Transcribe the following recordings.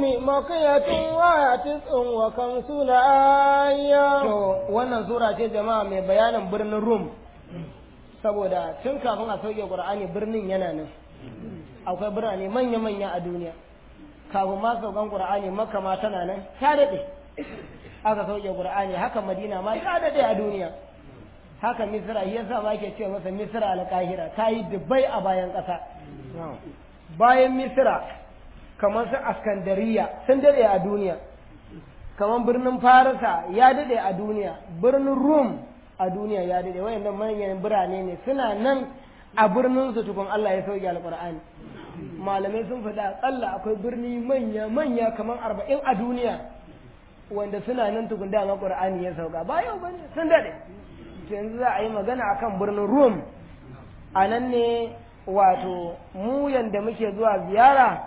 مقية وتسع وخمسون آية to wannan sura ce jama'a mai bayanin birnin rum saboda tun kafin a sauke qur'ani birnin yana nan akwai birane manya-manya a duniya kafin ma saukan qur'ani makka ma tana nan ta daɗe aka sauke qur'ani haka madina ma ta daɗe a duniya haka misra shi yasa ma ke ce masa misra alƙahira ta yi dubbai a bayan ƙasa bayan misra kamar su askandariya sun daɗe a duniya kamar birnin farisa ya daɗe a duniya birnin rum a duniya ya daɗe wayannan manyan birane ne suna nan a birnin su tukun Allah ya sauke alƙur'ani malamai sun faɗa aƙalla akwai birni manya manya kamar arba'in a duniya wanda suna nan tukun dama ƙur'ani ya sauka ba yau bane sun daɗe yanzu za a yi magana akan birnin rum a nan ne wato mu yanda muke zuwa ziyara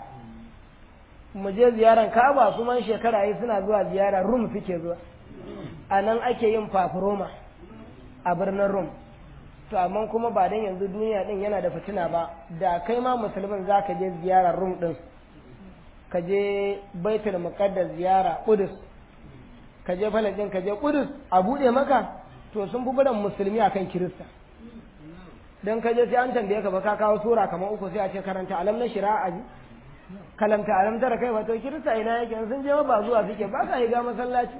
mu je ziyaran Ka'aba su man shekara yi suna zuwa ziyara Rum suke zuwa a nan ake yin fafuroma a birnin Rum to amma kuma ba dan yanzu duniya din yana da fitina ba da kai ma musulmin za ka je ziyarar Rum din ka je Baitul Muqaddas ziyara Qudus ka je Falastin ka je Qudus a bude maka to sun fi bidan musulmi akan Kirista dan ka je sai an tambaye ka ba ka kawo sura kamar uku sai a ce karanta alam na shira'a ji kalamta alam tara kai wato kirista ina yake sun je ba zuwa suke ba sa ga masallaci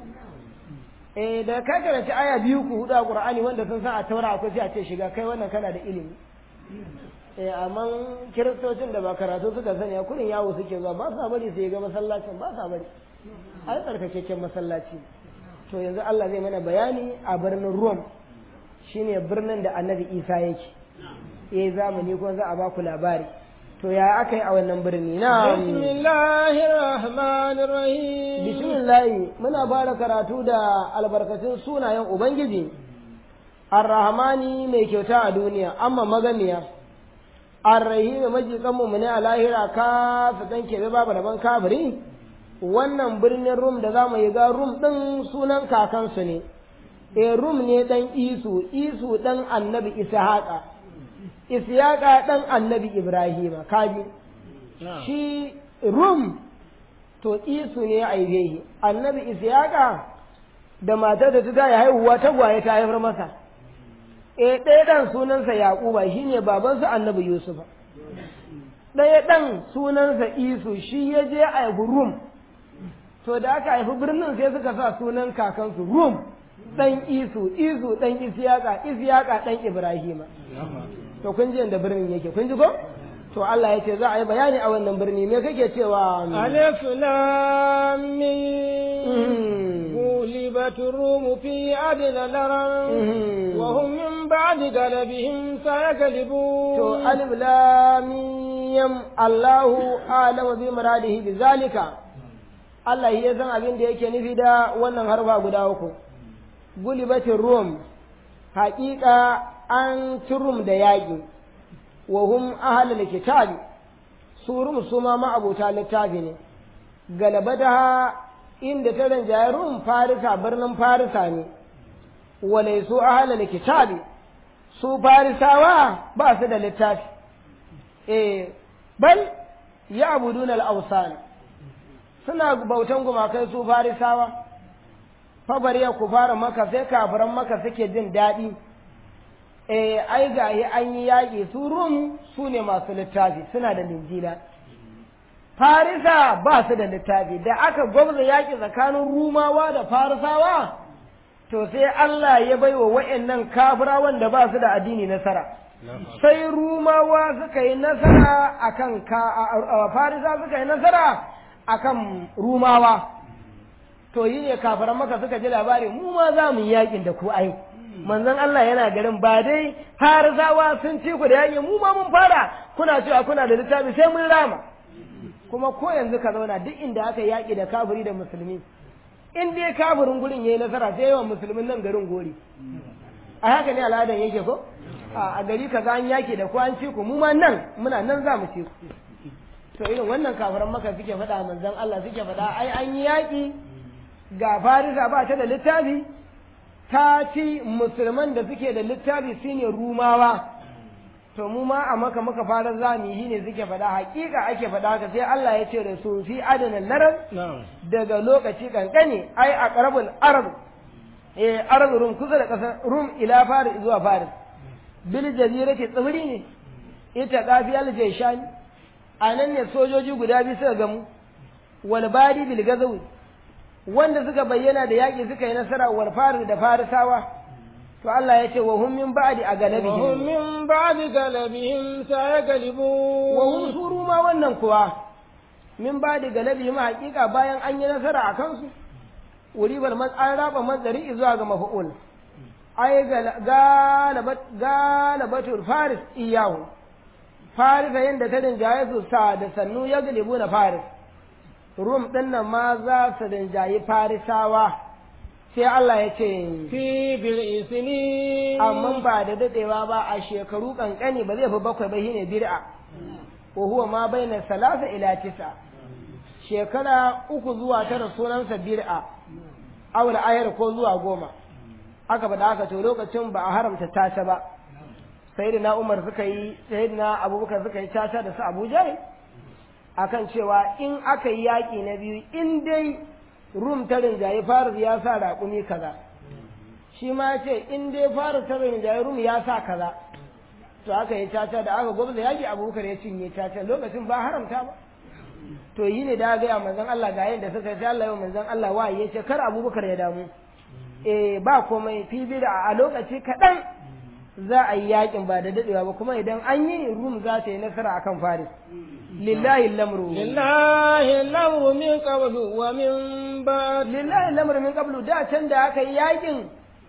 eh da ka karanci aya biyu ku hudu a qur'ani wanda sun san a taura akwai sai a ce shiga kai wannan kana da ilimi eh amma kiristocin da ba karatu suka sani a kurin yawo suke zuwa ba sa bari sai ga masallacin ba sa bari ai tsarkakekken masallaci to yanzu Allah zai mana bayani a birnin Rome shine birnin da Annabi Isa yake eh zamani ko za a ba ku labari to ya aka yi a wannan birni na bismillahir rahmanir rahim bismillahi muna fara karatu da albarkacin sunayen ubangiji arrahmani mai kyauta a duniya amma maganiya arrahimi majikan mu ne a lahira ka su dan kebe babu daban kafiri wannan birnin rum da zamu yi ga rum din sunan kakansu ne e rum ne dan isu isu dan annabi ishaqa Isiyaka ɗan annabi Ibrahima, kaji, shi Rum, to isu ne a yi annabi Isiyaka da matar da ta ya haihuwa tagwaye ta haifar masa, e ɗaya ɗan sunansa Yaƙuba shi ne babansa annabi Yusufa, ɗaya ɗan sunansa Isu shi ya je a haifi Rum, to da aka haifi birnin sai suka sa sunan kakansu Rum, ɗan Isu, Isu ɗan Isiyaka, Isiyaka ɗan Ibrahima. to kun ji da birnin yake kun ji ko to Allah ya ce za a yi bayani a wannan birni me kake cewa alif lam mim غلبت الروم في أدنى الأرض وهم من بعد غلبهم سيغلبون to alif lam mim Allahu a'lamu bi muradihi bi zalika Allah ya san abin da yake nufi da wannan harfa guda uku gulibatin rum haƙiƙa an turum da yaƙi wa hum ahlul kitabi su rum su ma ma'abuta littafi ne galabataha inda ta rinjaye rum farisa birnin farisa ne walai su ahlul kitabi su farisawa ba su da littafi eh bal ya abudun al-awsan suna bautan gumakai su farisawa fa bari ku fara maka sai kafiran maka suke jin daɗi eh ai ga yi an yi yaƙi su rum su ne masu littafi suna da linjila farisa ba su da littafi da aka gwamza yaƙi tsakanin rumawa da farisawa to sai Allah ya bai wa wa'annan kafirawan da ba su da addini nasara sai rumawa suka yi nasara akan ka farisa suka yi nasara akan rumawa to yi ne kafiran maka suka ji labari mu ma za mu yi yaƙin da ku ai manzon Allah yana garin ba dai har zawa sun ci ku da yaƙi mu ma mun fara kuna cewa kuna da littafi sai mun rama kuma ko yanzu ka zauna duk inda aka yaƙi da kafiri da musulmi in dai kafirin gurin yayi nasara sai yawan musulmin nan garin gori a haka ne al'adan yake ko a gari ka an yaƙi da ku an ci ku mu ma nan muna nan za mu ci ku to irin wannan kafiran maka suke faɗa manzon Allah suke faɗa ai an yi yaƙi ga farisa ba ta da littafi ta ci musulman da suke da littafi shine rumawa to mu ma a maka muka fara zami shi ne suke faɗa hakika ake faɗa haka sai Allah ya ce da su fi adana larar na'am daga lokaci kankani ai a qarabul arab eh arab rum kusa da kasar rum ila faris zuwa faris bil jazirati tsibiri ne ita qafiyal jayshan anan ne sojoji guda biyu suka gamu wal bari bil gazawi wanda suka bayyana da yaƙi suka yi nasara wal faris da farisawa to Allah ya ce wa hum min ba'di a وهم galabihim من بعد غلبهم سيغلبون wa hum suru ma wannan kuwa min ba'di galabihim haƙiƙa bayan an yi nasara a kansu uribar man an raba mazari zuwa ga mafu'ul ai galabat galabatul faris iyahu farisa yanda ta rinjaye su sa da sannu ya galibu na faris rum din nan ma za su rinjayi farisawa sai Allah ya ce في بضع سنين amma ba da dadewa ba a shekaru kankani ba zai fi bakwai ba shine bid'a wa huwa ma baina salasa ila tisa shekara uku zuwa tara sunansa bid'a awul ayar ko zuwa goma aka faɗa haka to lokacin ba a haramta tata ba sayyidina Umar suka yi sayyidina Abubakar suka yi tata da su Abu Jahl akan cewa in aka yi yaƙi na biyu in dai rum ta rinjaye faris ya sa raƙumi kaza shi ma ya ce in dai faris ta rinjaye rum ya sa kaza to aka yi caca da aka gwamza yaƙi abubakar ya cinye caca lokacin ba haramta ba to yi ne da gaya manzon Allah ga yadda suka sai Allah yau manzon Allah wa ya ce kar abubakar ya damu eh ba komai fi da a lokaci kaɗan za a yi yaƙin ba da daɗewa ba kuma idan an yi rum za ta yi nasara akan faris lillahi lamru لله الأمر من قبل ومن بعد lillahi lamar min qablu da can da aka yi yakin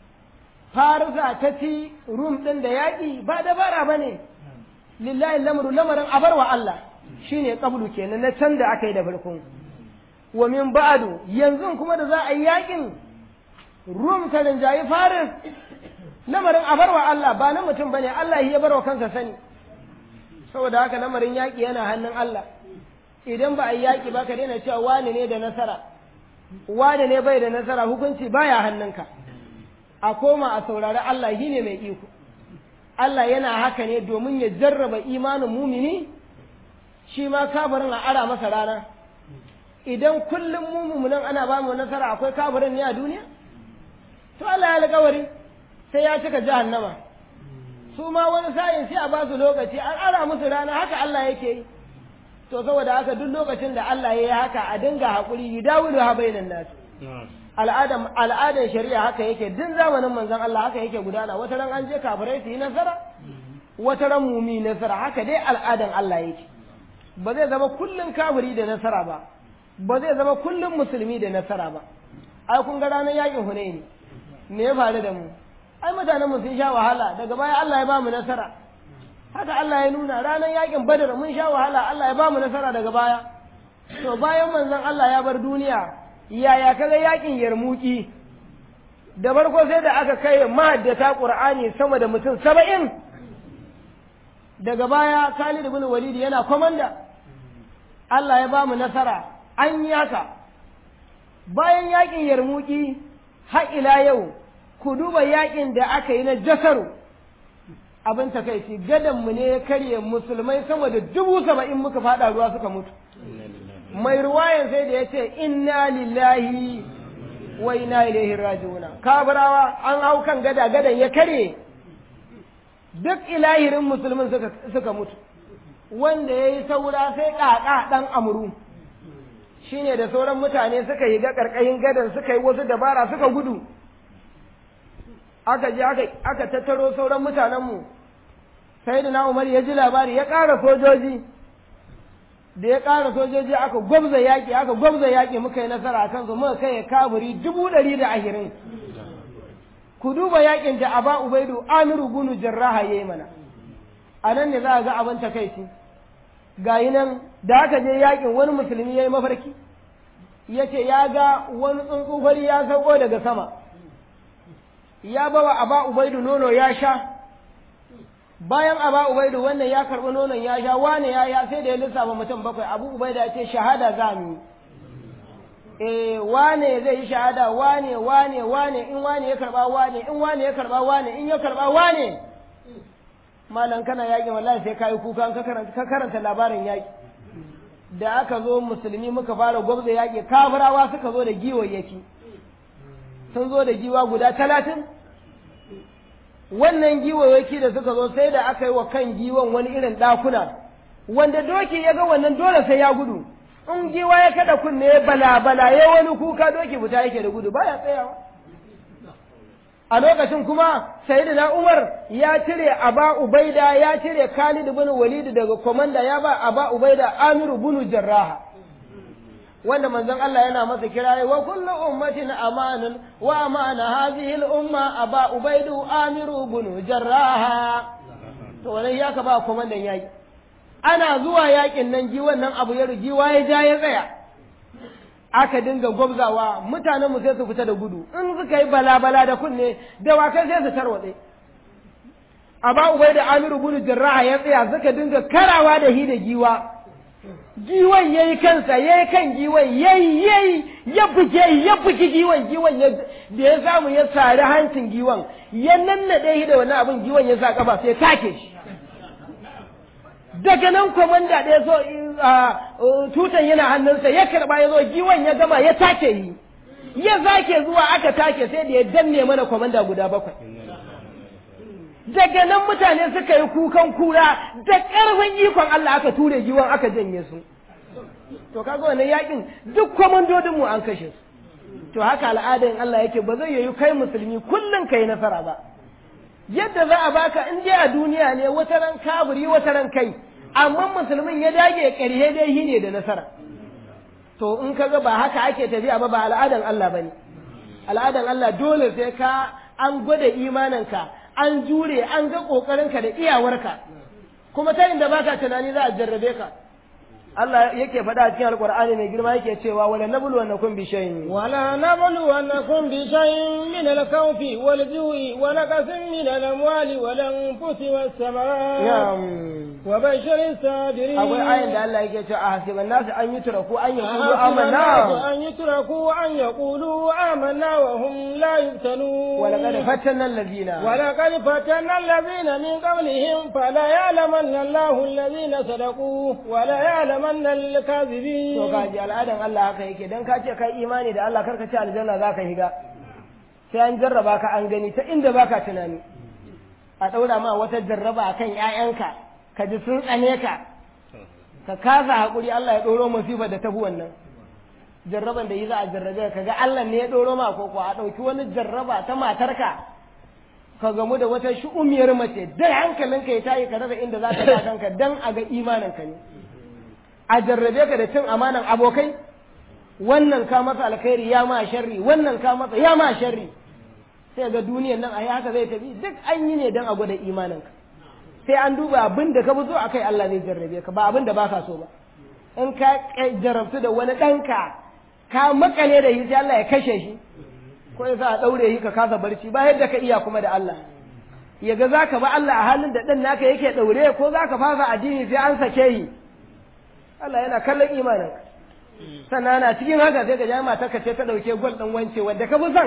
farisa ta ci rum din da yaki ba dabara bane lillahi lamru lamarin abarwa Allah shine qablu kenan na can da aka yi da farkon wa min ba'du yanzu kuma da za a yi yakin rum ta rinjayi faris lamarin abarwa Allah ba na mutum bane Allah ya barwa kansa sani saboda haka lamarin yaki yana hannun Allah idan ba a yi yaki ba ka daina cewa wani ne da nasara wane ne bai da nasara hukunci baya hannunka a koma a saurari Allah shi ne mai iko Allah yana haka ne domin ya jarraba imanin mumini shi ma kafirin a ara masa rana idan kullum mu mumunan ana ba mu nasara akwai kafirin ne a duniya to Allah ya alƙawari sai ya cika jahannama su ma wani sa'in sai a ba su lokaci an ara musu rana haka Allah yake yi to saboda haka duk lokacin da Allah ya yi haka a dinga haƙuri yudawilu ha bainan nas al'adan al'adan shari'a haka yake din zamanin manzon Allah haka yake gudana wata ran an je kafirai su yi nasara wata ran mumi nasara haka dai al'adan Allah yake ba zai zama kullun kafiri da nasara ba ba zai zama kullun musulmi da nasara ba ai kun ga ranar yakin Hunaini me ya faru da mu ai mutanen mu sun sha wahala daga baya Allah ya ba mu nasara haka Allah ya nuna ranar yakin badar mun sha wahala Allah ya bamu nasara daga baya to bayan manzon Allah ya bar duniya yaya kaga yakin yarmuki da farko sai da aka kai mahaddata qur'ani sama da mutum saba'in daga baya Khalid ibn Walid yana komanda Allah ya bamu nasara an yi haka bayan yakin yarmuki har ila yau ku duba yakin da aka yi na jasaru abin takaici gadon mu ne ya karye musulmai sama da dubu saba'in muka fada ruwa suka mutu mai ruwayan sai da ya ce inna lillahi wa inna ilaihi raji'una kabarawa an hau kan gada gadan ya karye duk ilahirin musulmin suka, suka mutu wanda ya yi saura sai ƙaƙa ɗan amuru shine da sauran mutane suka yi ga ƙarƙashin gadan suka yi wasu dabara suka gudu aka je aka tattaro sauran mutanenmu sai da na umar ya ji labari ya ƙara sojoji da ya ƙara sojoji aka gwabza yaƙi aka gwabza yaƙi muka yi nasara a kansu muka kai kaburi dubu ɗari da ashirin ku duba yaƙin da aba ubaidu amiru bunu jarraha ya yi mana a nan ne za a ga abin takaici ga yi nan da aka je yaƙin wani musulmi ya yi mafarki ya ce ya ga wani tsuntsu fari ya sauko daga sama ya bawa aba ubaidu nono ya sha bayan aba ubaidu wannan ya karɓi nonon ya sha wane ya ya sai da ya lissafa mutum bakwai abu ubaida ya ce shahada za mu yi eh wane zai yi shahada wane wane wane in wane ya karɓa wane in wane ya karɓa wane in ya karɓa wane malam kana yaƙi wallahi sai kayi kuka ka karanta ka karanta labarin yaƙi da aka zo musulmi muka fara gwabza yaƙi kafirawa suka zo da giwayyaki sun zo da giwa guda talatin wannan giwayyaki da suka zo sai da aka yi wa kan giwan wani irin ɗakuna wanda doki ya ga wannan dole sai ya gudu in giwa ya kada kunne ya bala bala ya wani kuka doki fita yake da gudu baya tsayawa a lokacin kuma sayyidina Umar ya cire Aba Ubaida ya cire Khalid bin Walid daga komanda ya ba Aba Ubaida Amir bin Jarrah wanda manzon Allah yana masa kiraye wa kullu ummatin amanun wa amana hadhihi al-umma Aba Ubaidu Amir bin Jarrah to wannan ya ka ba komandan yaki ana zuwa yakin nan ji wannan abu ya rugiwa ya ja ya tsaya aka dinga gwabzawa mutanen mu sai su fita da gudu in suka yi bala-bala da kunne dawakai sai su tarwatse aba ubai da amiru bunu jarraha ya tsaya suka dinga karawa da hi da giwa giwan yayi kansa yayi kan giwan yayi yayi ya buge ya buge giwan giwan ya da ya samu ya sari hancin giwan ya nannade shi da wannan abin giwan ya sa kafa sai take shi daga nan komanda ɗaya so tutan yana hannunsa ya karɓa ya zo giwan ya gama ya take yi ya zake zuwa aka take sai da ya danne mana komanda guda bakwai daga nan mutane suka yi kukan kura da ƙarfin ikon Allah aka ture giwan aka janye su to kaga wannan yakin duk komandodin mu an kashe su to haka al'adar Allah yake ba zai yi kai musulmi kullum kai nasara ba yadda za a baka in dai a duniya ne wata ran kaburi wata ran kai amma musulmin ya dage ƙarhe dai shi ne da nasara to in ka ga ba haka ake tafiya ba ba al'adan Allah bane al'adan Allah dole sai ka an gwada imaninka an jure an ga ƙoƙarinka da iyawarka kuma ta inda baka tunani za a jarrabe ka Allah yake faɗa a cikin Alƙur'ani mai girma yake cewa wala nablu wa nakum bi shay'in wala nablu wa nakum bi shay'in min al-khawfi wal ju'i wa naqsin min al-amwali wal anfusi was samarat wa bashir sabirin akwai ayin da Allah yake cewa a hasiban nasu an yi turaku an yaqulu amanna an yutraku an yaqulu amanna wa hum la yuftanu wa laqad fatanna alladhina wa laqad fatanna alladhina min qablihim fala ya'lamanna Allahu alladhina sadaqu wa la ya'lamanna al-kadhibin to kaji al'adan Allah haka yake dan ka ce kai imani da Allah karka ce aljanna zaka higa sai an jarraba ka an gani ta inda baka tunani a daura ma wata jarraba akan ƴaƴanka ka ji sun tsane ka ka kasa haƙuri Allah ya ɗoro musibar da tafi wannan jarraban da yi za a jarrabe ka ga Allah ne ya ɗoro ma ko a ɗauki wani jarraba ta matarka ka gamu da wata shu'umiyar mace da hankalinka ya tayi ka rasa inda za ka sa kanka dan a ga imaninka ne a jarrabe ka da cin amanan abokai wannan ka masa alkhairi ya ma sharri wannan ka masa ya ma sharri sai ga duniyan nan a yi haka zai tafi duk an yi ne dan a gwada imaninka sai an duba abin da ka fi so akai Allah zai jarrabe ka ba abin da baka so ba in ka jarrabtu da wani ɗanka ka makale da shi sai Allah ya kashe shi ko ya sa a ɗaure shi ka kasa barci ba yadda ka iya kuma da Allah ya ga zaka ba Allah a halin da ɗan naka yake ɗaure ko zaka fasa addini sai an sake shi Allah yana kallon imanin sannan ana cikin haka sai ka ji matarka ce ta ɗauke gwal ɗin wance wanda ka fi son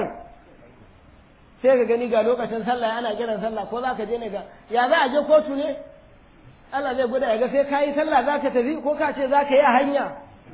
sai ka gani ga lokacin sallah ana kiran sallah ko za ka je ne ga ya za a je kotu ne Allah zai gwada ya ga sai ka yi sallah za ka tafi ko ka ce za ka yi a hanya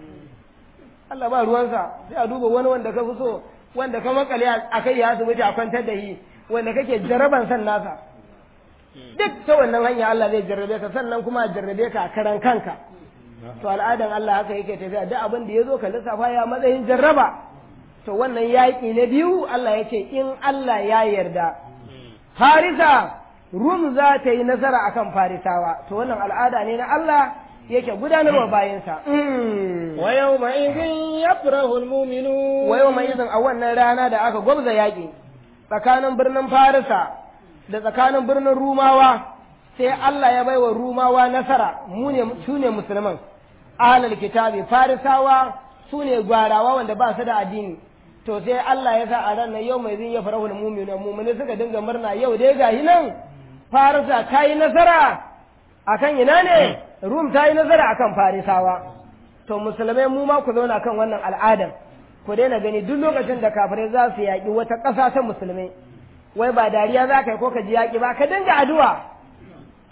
Allah ba ruwansa sai a duba wani wanda ka fi so wanda ka makale a kai ya asibiti a kwantar da shi wanda kake jarraban san nasa duk ta wannan hanya Allah zai jarrabe ka sannan kuma a jarrabe ka a karan kanka to al'adan Allah haka yake tafiya duk abin da ya zo ka lissafa ya matsayin jarraba to wannan yaƙi na biyu Allah ya ce in Allah ya yarda Farisa Rum za ta yi nasara akan Farisawa to wannan al'ada ne na Allah yake gudanarwa bayansa wa yawma idhin yafrahu almu'minun wa yawma idhin a wannan rana da aka gwabza yaƙi tsakanin birnin Farisa da tsakanin birnin Rumawa sai Allah ya baiwa Rumawa nasara mu ne su ne musulman ahlul kitabi Farisawa su ne gwarawa wanda ba su da addini to sai Allah ya sa a ran nan yau mai zin ya farahu da muminu mumini suka dinga murna yau dai gahi nan farisa ta yi nasara akan ina ne rum ta yi nasara akan farisawa to musulmai mu ma ku zauna kan wannan al'adan ku daina gani duk lokacin da kafirai za su yaƙi wata ƙasa ta musulmai wai ba dariya za ka yi ko ka ji yaƙi ba ka dinga addu'a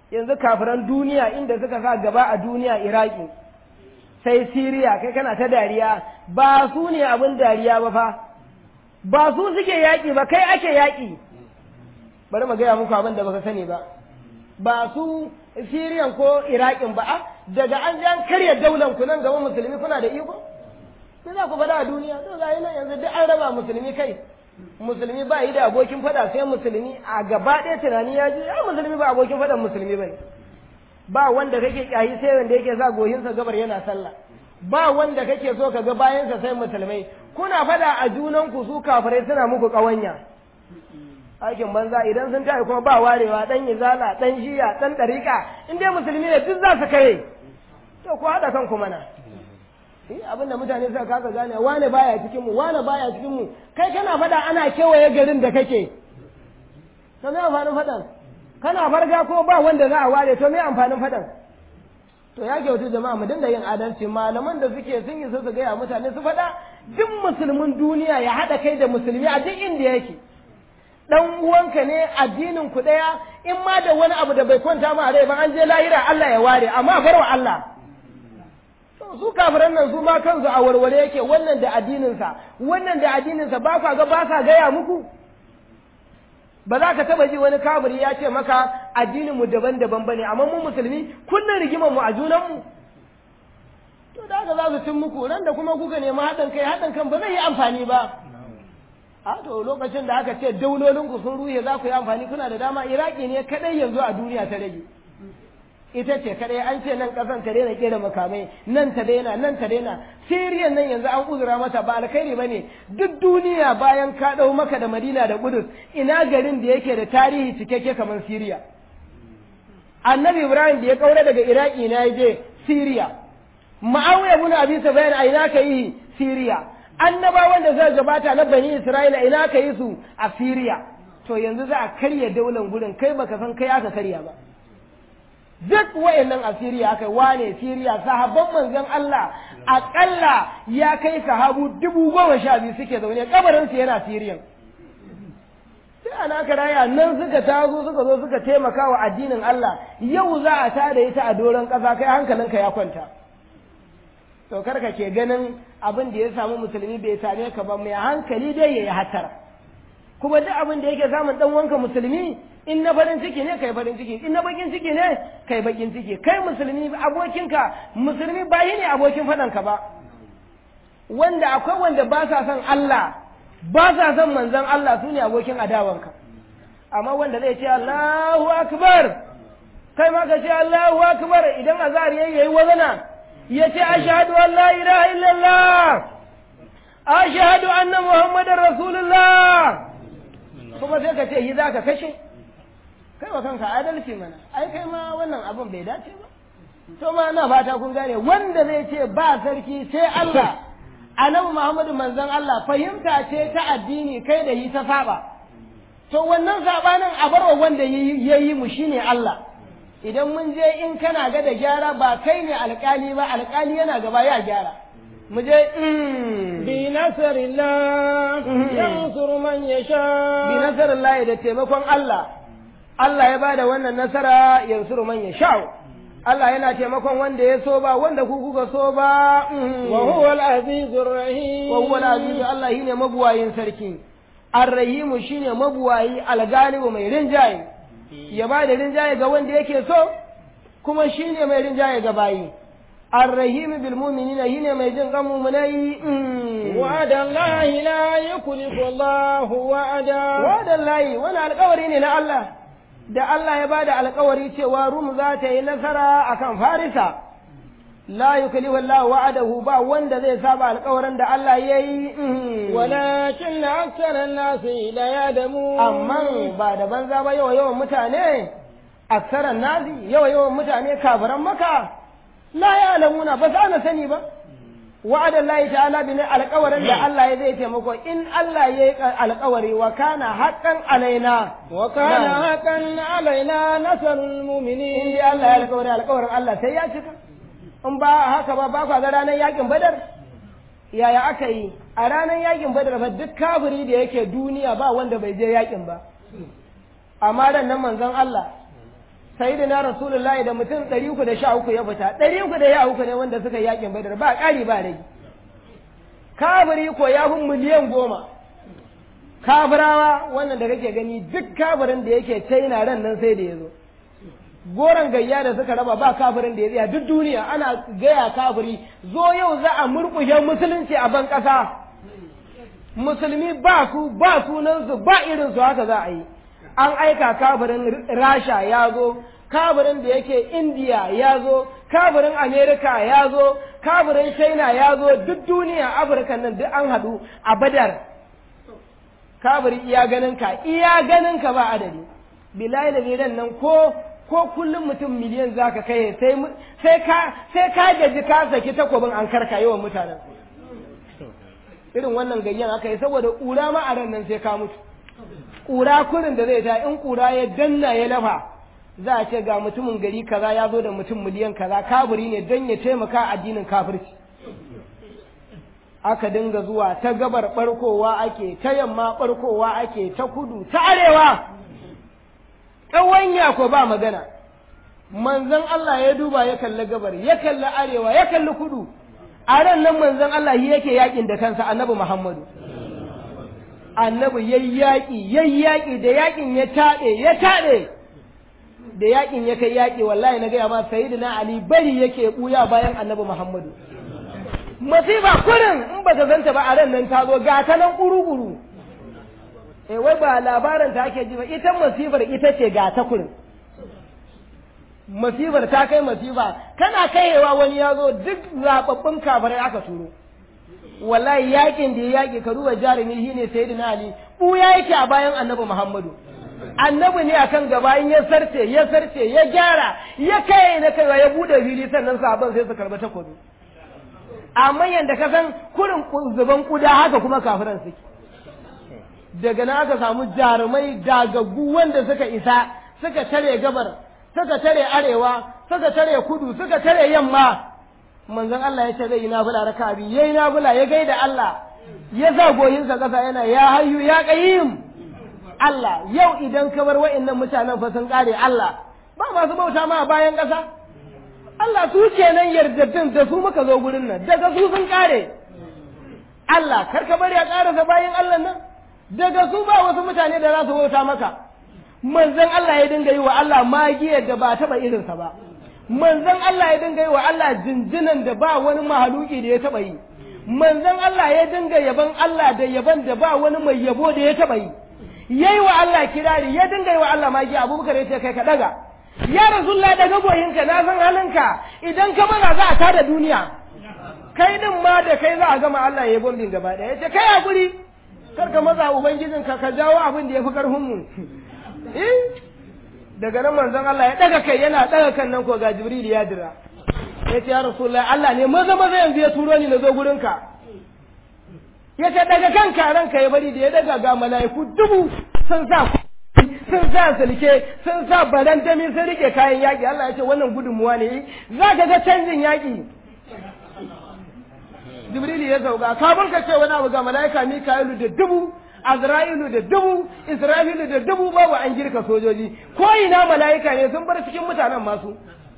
yanzu kafiran duniya inda suka sa gaba a duniya iraki sai siriya kai kana ta dariya ba su ne abin dariya ba fa ba su suke yaƙi ba kai ake yaƙi bari mu gaya muku abin da baka sani ba ba su siriyan ko iraƙin ba a daga an ji an karya daular ku nan gaba musulmi kuna da iko sai za ku faɗa a duniya to ga nan yanzu duk an raba musulmi kai musulmi ba yi da abokin faɗa sai musulmi a gaba ɗaya tunani ya ji ai musulmi ba abokin faɗan musulmi ba ne ba wanda kake kyayi sai wanda yake sa goyinsa gabar yana sallah ba wanda kake so ka ga bayansa sai musulmai kuna faɗa a junanku su kafirai suna muku ƙawanya aikin banza idan sun tayi kuma ba warewa dan izala dan jiya dan dariƙa in dai musulmi ne duk za su kare to ku haɗa kanku mana eh abinda mutane suka kasa gane wane baya cikin mu wane baya cikin mu kai kana faɗa ana kewaye garin da kake to me amfanin faɗan kana farga ko ba wanda za a ware to me amfanin faɗan to ya kyautu jama'a mu dinga yin adalci malaman da suke sun yi su su gaya mutane su faɗa duk musulmin duniya ya haɗa kai da musulmi a duk inda yake dan uwanka ne addinin ku daya in ma da wani abu da bai kwanta ma a rai ba an je lahira Allah ya ware amma bar wa Allah to su kafiran nan su ma kansu a warware yake wannan da addinin sa wannan da addinin sa ba ka ga ba ka gaya muku ba za ka taba ji wani kafiri ya ce maka addinin mu daban-daban bane amma mu musulmi kullun rigimar mu a junan mu to da haka za su cin muku ran da kuma kuka nemi haɗin kai haɗin kan ba zai yi amfani ba a to lokacin da aka ce daulolinku sun ruhe za ku yi amfani kuna da dama iraki ne kadai yanzu a duniya ta rage ita ce kadai an ce nan kasan ta daina kera makamai nan ta daina nan ta daina siriyan nan yanzu an uzura mata ba alkhairi bane duk duniya bayan ka dau maka da madina da kudus ina garin da yake da tarihi cikakke kamar siriya annabi ibrahim da ya kaura daga iraki na je siriya ma'awiya ibn abi sufyan a ina ka yi siriya annabawan da zai gabata na bani Isra'ila ina ka yi su a Siriya to yanzu za a karya daular gurin kai baka san kai aka karya ba duk wayannan a Siriya aka wane Siriya sahabban manzon Allah akalla ya kai sahabu dubu goma sha biyu suke zaune kabarin su yana Siriyan sai ana karaya nan suka tazo suka zo suka taimaka wa addinin Allah yau za a tada ita a doron ƙasa kai hankalinka ya kwanta to karka ke ganin abin da ya samu musulmi bai same ka ba mai hankali dai yayi hatara kuma duk abin da yake samun dan wanka musulmi in na farin ciki ne kai farin ciki in na bakin ciki ne kai bakin ciki kai musulmi abokinka musulmi ba ne abokin faɗanka ba wanda akwai wanda ba sa son Allah ba sa son manzon Allah su ne abokin adawanka amma wanda zai ce Allahu akbar kai ma ka ce Allahu akbar idan azar yayi wazana ya ce ashhadu an la ilaha illallah ashhadu anna muhammadar rasulullah kuma sai ka ce yi za ka kashe kai wa kanka adalci mana ai kai ma wannan abin bai dace ba to ma ina fata kun gane wanda zai ce ba sarki sai Allah annabi Muhammadu manzon Allah fahimta ce ta addini kai da yi ta saba to wannan sabanin a barwa wanda yayi mu shine Allah idan mun je in kana ga da gyara ba kai ne alkali ba alkali yana gaba ya gyara mu je bi nasarillah yansuru man yasha bi nasarillah da taimakon Allah Allah ya bada wannan nasara yansuru man yasha Allah yana taimakon wanda ya so ba wanda ku kuka so ba wa huwa al-azizur rahim wa huwa al-aziz Allah shine mabuwayin sarki ar-rahim shine mabuwayi al-galibu mai rinjaye ya ba da rinjaye ga wanda yake so kuma shi ne mai rinjaye ga bayi arrahimi bil mu'minina shine mai jin kan mu'minai wa'ada Allah la yukhlifu Allah wa'ada wa'ada Allah wani alƙawari ne na Allah da Allah ya bada alƙawari cewa Rum za ta yi nasara akan Farisa la yukhlifu Allah wa'adahu ba wanda zai saba alƙawarin da Allah ya yi walakin aksara nasi la yadamu amma ba da banza ba yawa yawan mutane aksaran nasi yawa yawan mutane kafiran maka la ya alamuna ba za na sani ba wa'adan Allah ta'ala bi alƙawarin da Allah ya zai taimako in Allah ya yi alƙawari wa kana haqqan alaina wa kana haqqan alaina nasrul mu'minin in Allah ya alƙawari alƙawarin Allah sai ya cika in ba haka ba ba ga ranar yakin badar yaya aka yi a ranar yakin badar fa duk kafiri da yake duniya ba wanda bai je yakin ba amma ran nan manzon Allah sayyidina rasulullahi da mutum ɗari uku da sha uku ya fita ɗari uku da ya uku ne wanda suka yakin badar ba ƙari ba rage kafiri ko ya fi miliyan goma kafirawa wannan da kake gani duk kafirin da yake china ran nan sai da ya zo goron gayya da suka raba ba kafirin da ya tsaya duk duniya ana gaya kafiri zo yau za a murƙushe musulunci a ban ƙasa musulmi ba su ba sunansu ba irinsu haka za a yi an aika kafirin rasha ya zo kafirin da yake indiya ya zo kafirin amerika ya zo kafirin china ya zo duk duniya afirka nan duk an haɗu a badar kafiri iya ganin ka iya ganin ka ba adadi bilahi da zidan nan ko ko kullum mutum miliyan zaka kai sai sai ka sai ka gaji ka saki takobin an karka yawan mutanen irin wannan gayyan aka yi saboda ƙura ma a ran nan sai ka mutu ƙura kurin da zai ta in ƙura ya danna ya lafa za a ce ga mutumin gari kaza ya zo da mutum miliyan kaza kafiri ne don ya taimaka addinin kafirci aka dinga zuwa ta gabar barkowa ake ta yamma barkowa ake ta kudu ta arewa ƙawanya ko ba magana manzon Allah ya duba ya kalli gabar ya kalli arewa ya kalli kudu a ran nan manzon Allah yake yakin da kansa annabi Muhammadu annabi yayi yaƙi yayi yaƙi da yaƙin ya taɗe ya taɗe da yaƙin ya kai yaƙi wallahi na gaya ma sayyidina Ali bari yake ɓuya bayan annabi Muhammadu masifa kurin in ba ta zanta ba a ran nan ta zo ga ta nan ƙuru-ƙuru eh wai ba labarin ta ake ji ba ita masifar ita ce ga ta kurin masifar ta kai masifa kana kaiwa wani ya zo duk zababbun kafirai aka turo wallahi yakin da ya yaki ka duba jarumi shine sayyidina ali buya yake a bayan annabi muhammadu annabi ne akan gaba in ya sarce ya sarce ya gyara ya kai na kaiwa ya bude fili sannan sahabban sai su karba takobi amma yanda ka san kurin zuban kuda haka kuma kafiran suke daga nan aka samu jarumai dagaggu wanda suka isa suka tare gabar suka tare arewa suka tare kudu suka tare yamma manzon Allah ya ce zai yi nafila raka biyu yayi nafila ya gaida Allah ya sa goyinsa kasa yana ya hayyu ya qayyim Allah yau idan ka bar wa'annan mutanen fa sun kare Allah ba masu bauta ma a bayan ƙasa Allah su kenan yardaddin da su muka zo gurin nan daga su sun kare Allah kar ka bari a ƙarasa bayan Allah nan daga su ba wasu mutane da za su bauta maka manzon Allah ya dinga yi wa Allah magiyar da ba taɓa irinsa ba manzon Allah ya dinga yi wa Allah jinjinan da ba wani mahaluki da ya taɓa yi manzon Allah ya dinga yaban Allah da yaban da ba wani mai yabo da ya taɓa yi yayi wa Allah kirari ya dinga yi wa Allah magiya Abubakar ya ce kai ka daga ya rasulullah daga goyinka na san halinka idan ka mana za a tada duniya kai din ma da kai za a gama Allah ya yi bombin gaba ɗaya ya ce kai hakuri kar ka maza ubangijin ka ka jawo abin da ya fi karfin mu daga nan manzon Allah ya daga kai yana daga kan nan ko ga Jibril ya dira ya ce ya Rasulullah Allah ne maza maza yanzu ya turo ni na zo gurin ka ya ce daga kan ranka ya bari da ya daga ga mala'iku dubu sun sa sun sa sulke sun sa barandami sun rike kayan yaƙi Allah ya ce wannan gudunmuwa ne za ka ga canjin yaƙi Jibril ya sauka kafin ka ce wani abu ga mala'ika Mika'ilu da dubu Azra'ilu da dubu, Isra'ilu da dubu babu an girka sojoji, ko ina mala'ika ne sun bar cikin mutanen masu.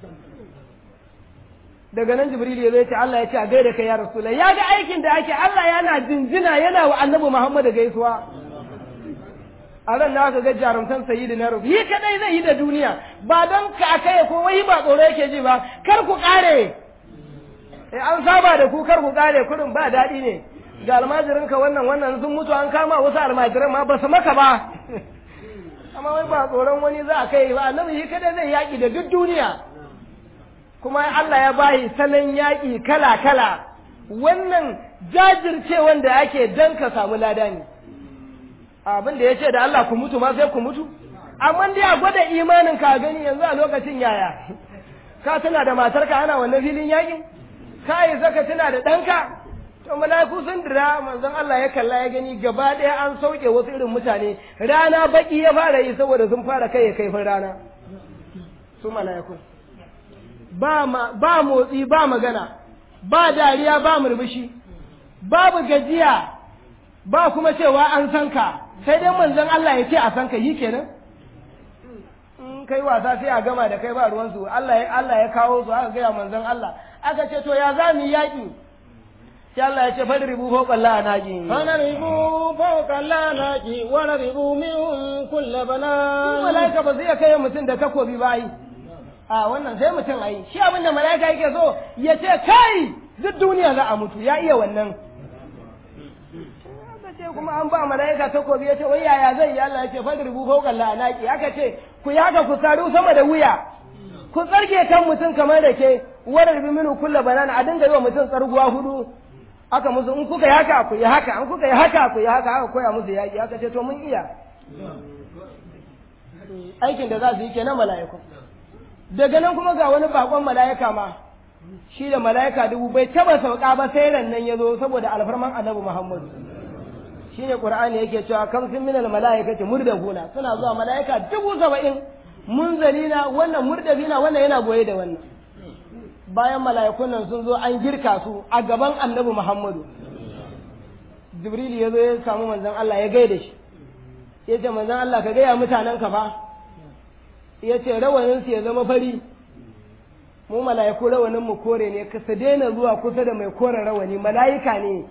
Daga nan Jibril ya zai ce Allah ya ce a gaida kai ya Rasula, ya ga aikin da ake Allah yana jinjina yana wa annabi Muhammadu gaisuwa. A ran na ga jarumtan sayyidi na rufi, yi kadai zai yi da duniya, ba don ka kai ko wai ba tsoro yake ji ba, kar ku kare. an saba da ku kar ku kare kurin ba daɗi ne. ga almajirinka wannan wannan sun mutu an kama wasu almajiran ma ba su maka ba amma wai ba tsoron wani za a kai ba annabi shi kada zai yaƙi da duk duniya kuma Allah ya bayi salon yaƙi kala kala wannan jajircewan da ake dan ka samu lada ne abin da ya ce da Allah ku mutu ma sai ku mutu amma dai a gwada imanin ka gani yanzu a lokacin yaya ka tuna da matarka ana wannan filin yaƙin ka yi zaka tuna da ɗanka to mala'iku sun dira manzon Allah ya kalla ya gani gaba ɗaya an sauke wasu irin mutane rana baki ya fara yi saboda sun fara kai ya kaifin rana su mala'iku ba ba motsi ba magana ba dariya ba murmushi babu gajiya ba kuma cewa an san ka sai dai manzon Allah ya ce a san ka yi kenan in kai wasa sai a gama da kai ba ruwansu Allah ya Allah ya kawo su aka gaya manzon Allah aka ce to ya za mu yaƙi sai Allah ya ce fadi ribu fawqa la'anaki فنضربوا فوق الأعناق ونضربوا منهم كل بنان malaika ba zai kai mutum da takobi ba ai a wannan sai mutum ai shi abin da malaika yake so ya ce kai duk duniya za a mutu ya iya wannan aka ce kuma an ba malaika takobi ya ce wai yaya zai yi Allah ya ce fadi ribu fawqa la'anaki aka ce ku yaga ku saru sama da wuya ku tsarge kan mutum kamar da ke warar bi minu kulla banana a dinga yi wa mutum tsarguwa hudu aka musu in kuka yi haka ku yi haka in kuka yi haka ku yi haka aka koya musu yaƙi aka ce to mun iya aikin da za su yi kenan mala'iku daga nan kuma ga wani bakon mala'ika ma shi da mala'ika dubu bai taba sauka ba sai ran nan ya zo saboda alfarman annabi muhammadu shine qur'ani yake cewa kam sun minal mala'ikati murdahuna suna zuwa mala'ika dubu saba'in munzalina wannan murdafina wannan yana goye da wannan bayan mala'ikun nan sun zo an girka su a gaban annabi Muhammadu. Jibril ya zo ya samu manzon Allah ya gaida shi. Ya ce manzon Allah ka gaya mutanen ka fa. Ya ce rawanin su ya zama fari. Mu mala'iku rawanin mu kore ne ka su daina zuwa kusa da mai koren rawani mala'ika ne.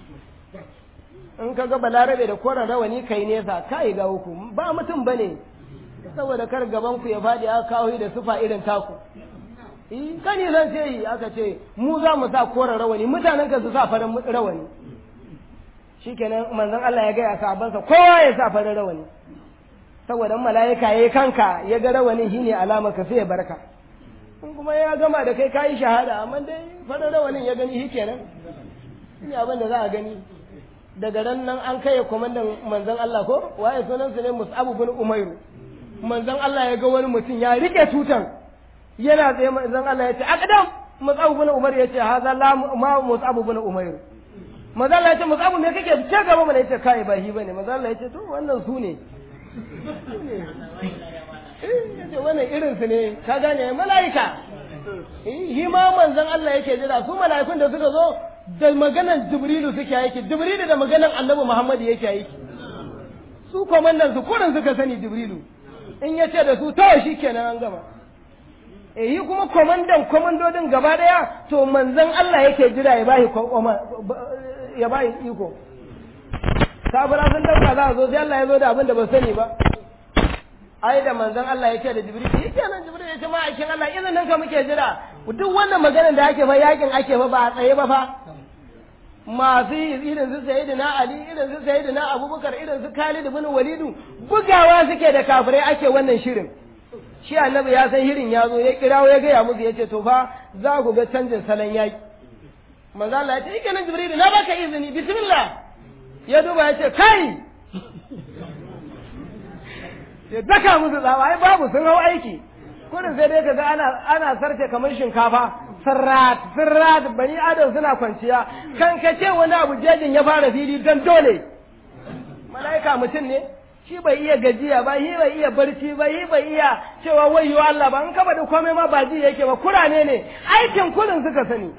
In ka ga balarabe da koren rawani kai nesa kai ga uku ba mutum bane. Saboda kar gaban ku ya faɗi aka kawo da sufa irin taku. kani zan ce yi aka ce mu za mu sa koren rawani mutanen ka su sa farin rawani shikenan manzon Allah ya gaya sahabbansa kowa ya sa farin rawani saboda mala'ika yayi kanka ya ga rawani shine alama ka sai ya barka in kuma ya gama da kai kayi shahada amma dai farin rawanin ya gani shikenan shi abin da za a gani daga ran nan an kai komandan manzon Allah ko waye sunansa ne Mus'ab bin Umairu manzon Allah ya ga wani mutum ya rike tutan yana tsaye manzon Allah ya ce aqdam Mus'ab bin Umar ya ce haza la ma Mus'ab bin Umair manzon Allah ya ce Mus'ab me kake ce gaba mana yace kai ba hi bane manzon Allah ya ce to wannan su ne yace wannan irin su ne ka gane mala'ika hi ma manzon Allah yake jira su mala'ikun da suka zo da maganan Jibrilu suke aiki Jibrilu da maganan Annabi Muhammad yake aiki su komandan su kurin suka sani Jibrilu in ya ce da su to shi kenan an gama yi kuma kwamandan kwamandodin gaba daya to manzan Allah yake jira ya bayi ya bayi iko kafira sun dauka za a zo sai Allah ya zo da abin da ba sani ba ai da manzan Allah ya ce da Jibril shi kenan Jibril ya ce ma aikin Allah izinin ka muke jira duk wannan maganar da ake fa yakin ake fa ba a tsaye ba fa masu irin su sayyidina Ali irin su sayyidina Abubakar irin su Khalid ibn Walidu bugawa suke da kafirai ake wannan shirin shi annabi ya san hirin ya zo ya kirawo ya gaya musu ya ce to fa za ku ga canjin salon yaƙi manzo Allah ya ce kenan jibril na baka izini bismillah ya duba ya ce kai ya daka musu tsawa ai babu sun hau aiki kurin sai dai kaga ana ana sarce kamar shinkafa sirrat sirrat bani adam suna kwanciya kan kace wani abu jejin ya fara fili dan dole mala'ika mutum ne shi bai iya gajiya ba shi bai iya barci ba shi bai iya cewa wayyo Allah ba in ka da komai ma ba ji yake ba kurane ne aikin kullun suka sani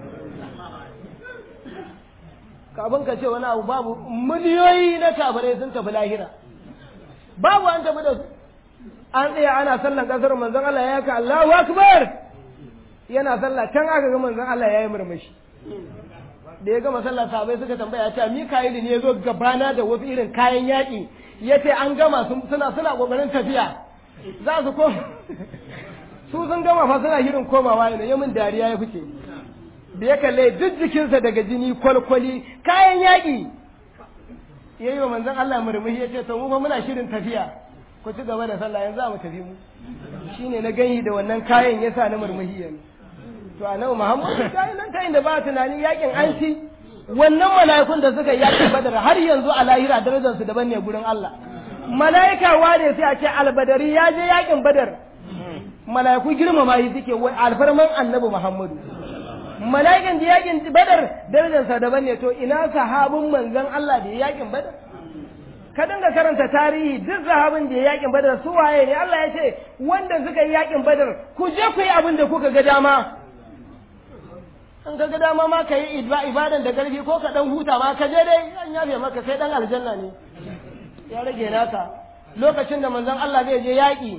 kafin ka ce wani abu babu miliyoyi na kafirai sun tafi lahira babu an tafi da su an tsaya ana sallan kasar manzon Allah ya ka Allahu akbar yana sallah can aka ga manzon Allah ya yi murmushi da ya gama sallah sahabbai suka tambaya cewa Mika'ilu ne ya zo gabana da wasu irin kayan yaƙi ya ce an gama suna suna ƙoƙarin tafiya za su koma su sun gama fa suna shirin komawa ne ya min dariya ya fice da ya kalle duk jikinsa daga jini kwalkwali kayan yaƙi ya yi wa manzon Allah murmushi ya ce to mu fa muna shirin tafiya ku ci gaba da sallah yanzu za mu tafi mu shine na gani da wannan kayan yasa na murmushi yanzu to annabi Muhammad ya yi nan ta inda ba tunani yakin an ci wannan mala'ikun da suka yakin badar har yanzu a lahira darajar su daban ne gurin Allah mala'ika wane sai a ce albadari ya je yakin badar mala'iku girmama shi suke wai alfarman annabi Muhammadu mala'ikan da yakin badar darajar sa daban ne to ina sahabin manzon Allah da yakin badar ka dinga karanta tarihi duk sahabin da yakin badar su waye ne Allah ya ce wanda suka yi yakin badar ku je ku yi abin da kuka ga dama in ka ga dama ma ka yi ibadan da ƙarfi ko ka dan huta ma ka je dai an yafe maka kai dan aljanna ne ya rage naka lokacin da manzon Allah zai je yaƙi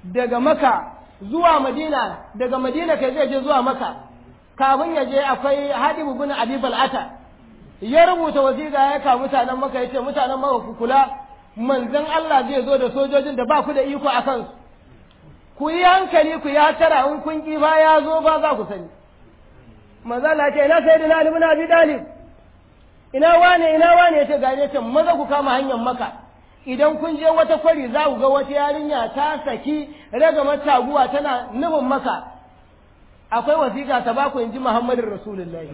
daga maka zuwa madina daga madina kai zai je zuwa maka kafin ya je akwai hadibu bin abi bal'ata ya rubuta wasiƙa ya ka mutanen maka ya ce mutanen maka ku kula manzon Allah zai zo da sojojin da ba ku da iko a kansu ku yi hankali ku ya tara in kun ki ba ya zo ba za ku sani manzo Allah ce ina sai da Ali ibn Abi Talib ina wane ina wane ya ce ga ne ce maza ku kama hanyar maka idan kun je wata kwari za ku ga wata yarinya ta saki ragamar taguwa tana nufin maka akwai wasiƙa ta baku in ji Muhammadin Rasulullahi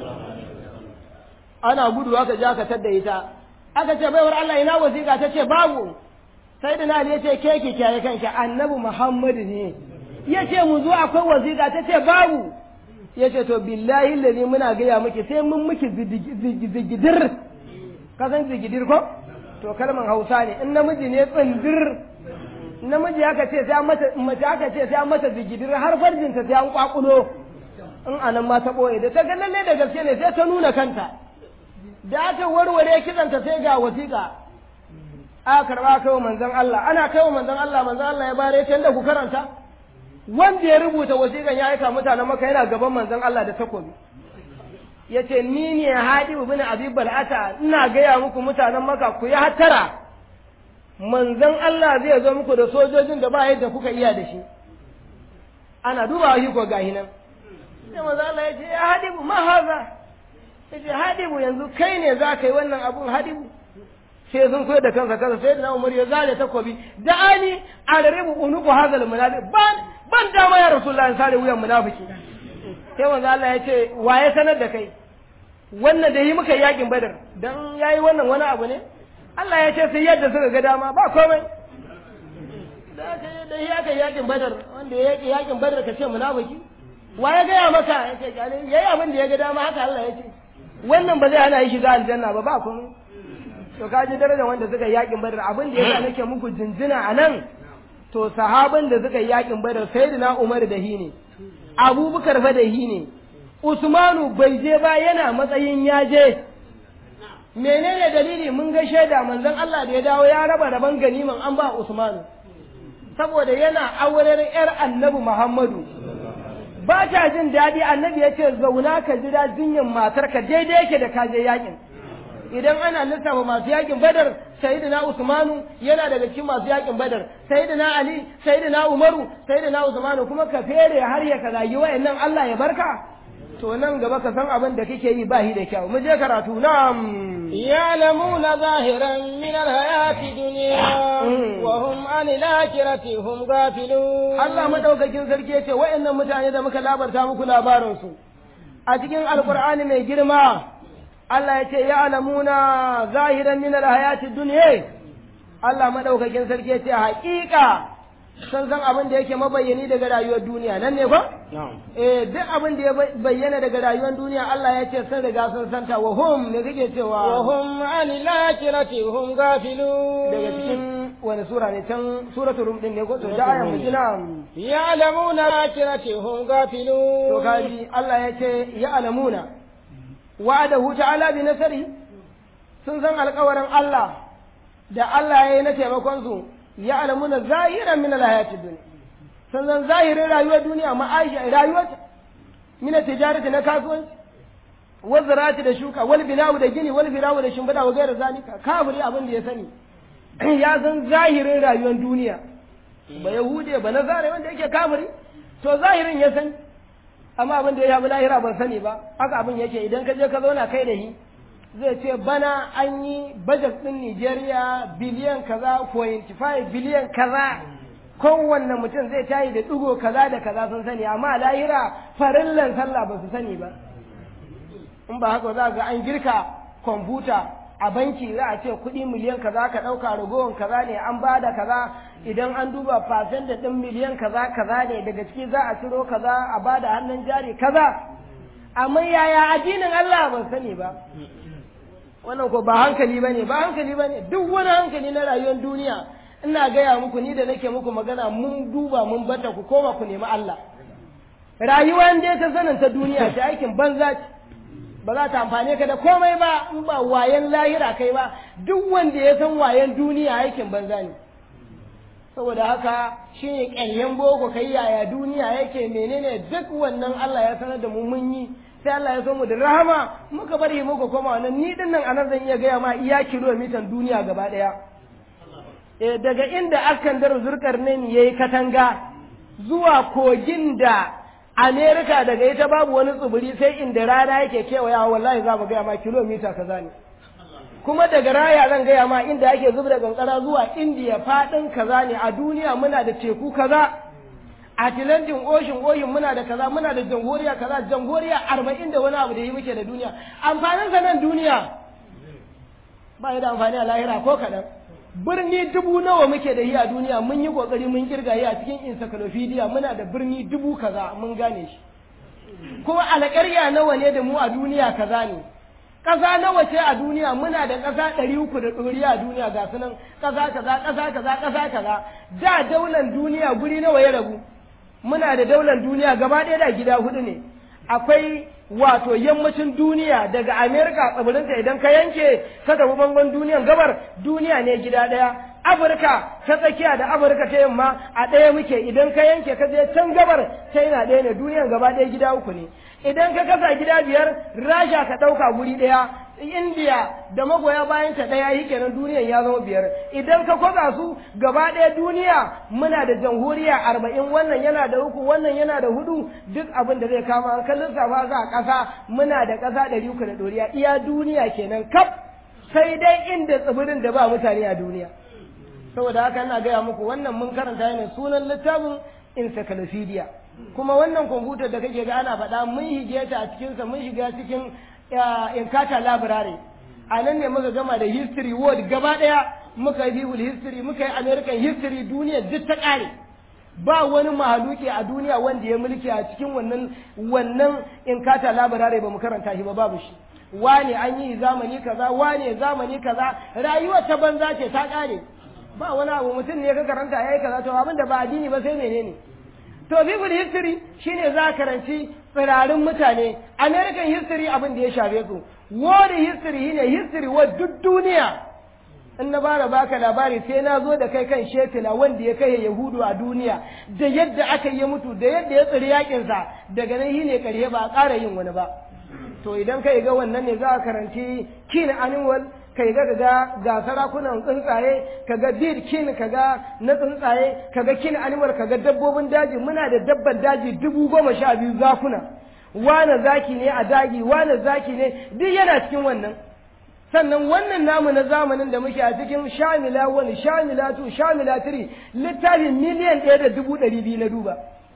ana gudu aka je aka tadda ita aka ce baiwar Allah ina wasiƙa ta ce babu sai da Ali ya ce ke ki kiyaye kanki annabi Muhammadu ne ya ce mu zo akwai wasiƙa ta ce babu ya ce to billahi lalli muna gaya miki sai mun miki zigidir ka san zigidir ko to kalman hausa ne in namiji ne tsindir namiji aka ce sai an mata mace aka ce sai an mata zigidir har farjinta sai an kwakulo in anan ma ta boye da ta ga lalle da gaske ne sai ta nuna kanta da aka warware kitsanta sai ga wasiƙa aka karba kai manzon Allah ana kai manzon Allah manzon Allah ya bare ta da ku karanta wanda ya rubuta wasiƙan ya aika mutanen maka yana gaban manzon Allah da takobi ya ce ni ne hadibu bin abi bal'ata ina gaya muku mutanen maka ku yi hattara manzon Allah zai zo muku da sojojin da ba yadda kuka iya da shi ana duba shi ko gahi nan sai manzon Allah ya ce ya hadibu ma haza ya ce hadibu yanzu kai ne za ka yi wannan abun hadibu sai sun koyar da kansa kansa sai da Umar ya zare takobi da ani alribu unuku hazal munafiq ban ban dama ya rasulullahi sare wuyan munafiki sai manzo Allah ya ce waye sanar da kai wannan da yi muka yakin badar dan yayi wannan wani abu ne Allah ya ce sai yadda suka ga dama ba komai da da yakin yakin badar wanda ya yaki yakin badar ka ce munafiki waye ga ya maka ya ce kale yayi abin da ya ga dama haka Allah ya ce wannan ba zai hana shi shiga aljanna ba ba komai to ka ji darajar wanda suka yi yakin badar abin da yasa nake muku jinjina a nan to sahabin da suka yi yakin badar sayyidina Umar da hi ne Abubakar fa da hi ne Usmanu bai je ba yana matsayin ya je menene dalili mun ga shaida manzon Allah da ya dawo ya raba raban ganiman an ba Usmanu saboda yana auren yar Annabi Muhammadu ba ta jin daɗi annabi ya ce zauna ka jira jinyin matarka daidai yake da kaje yakin idan ana lissafa masu yakin badar sayyidina usmanu yana daga cikin masu yakin badar sayyidina ali sayyidina umaru sayyidina usmanu kuma ka fere har ya ka zagi wayannan Allah ya barka to nan gaba ka san abin da kake yi ba shi da kyau mu je karatu na'am يعلمون ظاهرا من الحياة الدنيا وهم عن الآخرة هم غافلون Allah madaukakin sarki yace wayannan mutane da muka labarta muku labarin su a cikin alqur'ani mai girma Allah ya ce ya alamuna zahiran min alhayati dunya Allah madaukakin sarki ya ce haƙiƙa sun san abin da yake mabayyani daga rayuwar duniya nan ne ba eh duk abin da ya bayyana daga rayuwar duniya Allah ya ce sun riga sun santa wa hum ne kake cewa wa hum anil akhirati hum ghafilun daga cikin wani sura ne can suratul rum din ne ko to da ayan mu jina ya'lamuna akhirati hum ghafilun to kaji Allah ya ce ya alamuna wa'adahu ta'ala bi nasari sun san alƙawarin Allah da Allah ya yi na taimakon su ya alamuna zahiran min alhayati dunya sun san zahirin rayuwar duniya ma'aisha rayuwar min tijarati na kasuwanci wal zirati da shuka wal binawu da gini wal binawu da shimfiɗa wa gairar zalika kafiri abin da ya sani ya san zahirin rayuwar duniya ba yahude ba nazare wanda yake kafiri to zahirin ya sani amma abin da ya yabi lahira ban sani ba haka abin yake idan ka je ka zauna kai da shi zai ce bana an yi budget din Nigeria biliyan kaza 25 biliyan kaza kowanne mutum zai tayi da digo kaza da kaza sun sani amma lahira farillan sallah ba su sani ba in ba haka za ga an girka kwamfuta a banki za a ce kuɗi miliyan kaza ka ɗauka ragowar kaza ne an ba da kaza idan an duba fasen da ɗin miliyan kaza kaza ne daga ciki za a ciro kaza a ba da hannun jari kaza amma yaya addinin Allah ban sani ba wannan ko ba hankali ba ne ba hankali ba ne duk wani hankali na rayuwar duniya ina gaya muku ni da nake muku magana mun duba mun bata ku koma ku nemi Allah rayuwa dai ta sanin ta duniya ta aikin banza ce ba za ta amfane ka da komai ba in ba wayan lahira kai ba duk wanda ya san wayan duniya aikin banza ne saboda haka shine ƙaryen boko kai yaya duniya yake menene duk wannan Allah ya sanar da mu mun yi sai Allah ya so mu da rahama muka bari muka koma wannan ni din nan anan zan iya gaya ma iya kilomitan duniya gaba daya eh daga inda askan dar zurkar ne yayi katanga zuwa kogin da Amerika daga ita babu wani tsibiri sai inda rana yake kewaya wallahi za mu gaya ma kilomita kaza ne kuma daga raya zan gaya ma inda ake zuba da kankara zuwa indiya faɗin kaza ne a duniya muna da teku kaza Atlantic Ocean Ocean muna da kaza muna da jamhuriya kaza jamhuriya arba'in da wani abu da yi muke da duniya amfanin sa nan duniya ba da amfani a lahira ko kaɗan birni dubu nawa muke da yi a duniya mun yi kokari mun kirga yi a cikin encyclopedia muna da birni dubu kaza mun gane shi kuma alƙarya nawa ne da mu a duniya kaza ne ƙasa nawa ce a duniya muna da ƙasa ɗari uku da ɗoriya a duniya ga su nan ƙasa kaza ƙasa kaza ƙasa kaza da daular duniya guri nawa ya rabu muna da daular duniya gaba ɗaya da gida hudu ne akwai wato yammacin duniya daga amerika tsibirinta idan ka yanke ka tafi bangon duniyan gabar duniya ne gida ɗaya afirka ta tsakiya da afirka ta yamma a ɗaya muke idan ka yanke ka je can gabar china ɗaya ne duniyan gaba ɗaya gida uku ne idan ka kasa gida biyar rasha ka ɗauka guri ɗaya indiya da magoya bayan ta ɗaya yi kenan duniyan ya zama biyar idan ka kwaza su gaba ɗaya duniya muna da jamhuriya arba'in wannan yana da uku wannan yana da hudu duk abin da zai kama an kallon safa za a ƙasa muna da ƙasa ɗari uku da ɗoriya iya duniya kenan kaf sai dai inda tsibirin da ba mutane a duniya saboda haka ina gaya muku wannan mun karanta ne sunan littafin encyclopedia kuma wannan kwamfutar da kake ga ana faɗa mun shige ta a cikinsa mun shiga cikin inkata library a nan ne muka gama da history world gaba ɗaya muka yi people history muka yi american history duniya duk ta ƙare ba wani mahaluki a duniya wanda ya mulki a cikin wannan wannan inkata library ba mu karanta shi ba babu shi wane an yi zamani kaza wane zamani kaza rayuwar ta banza ce ta ƙare ba wani abu mutum ne ka karanta yayi kaza to abin da ba addini ba sai menene to people history shine za ka karanci tsirarin mutane american history abin da ya shafe su world history shine history wa duk duniya in na bara baka labari sai na zo da kai kan shetila wanda ya kai yahudu a duniya da yadda aka yi mutu da yadda ya tsiri yakinsa daga nan shine karye ba a ƙara yin wani ba to idan kai ga wannan ne za a karanci kin animal kai ga ga ga sarakunan tsuntsaye kaga bir kin kaga na tsuntsaye kaga kin animal kaga dabbobin daji muna da dabban daji dubu goma sha biyu zakuna wane zaki ne a daji wane zaki ne duk yana cikin wannan sannan wannan namu na zamanin da muke a cikin shamila wani shamila tu shamila tiri littafin miliyan ɗaya da dubu ɗari biyu na duba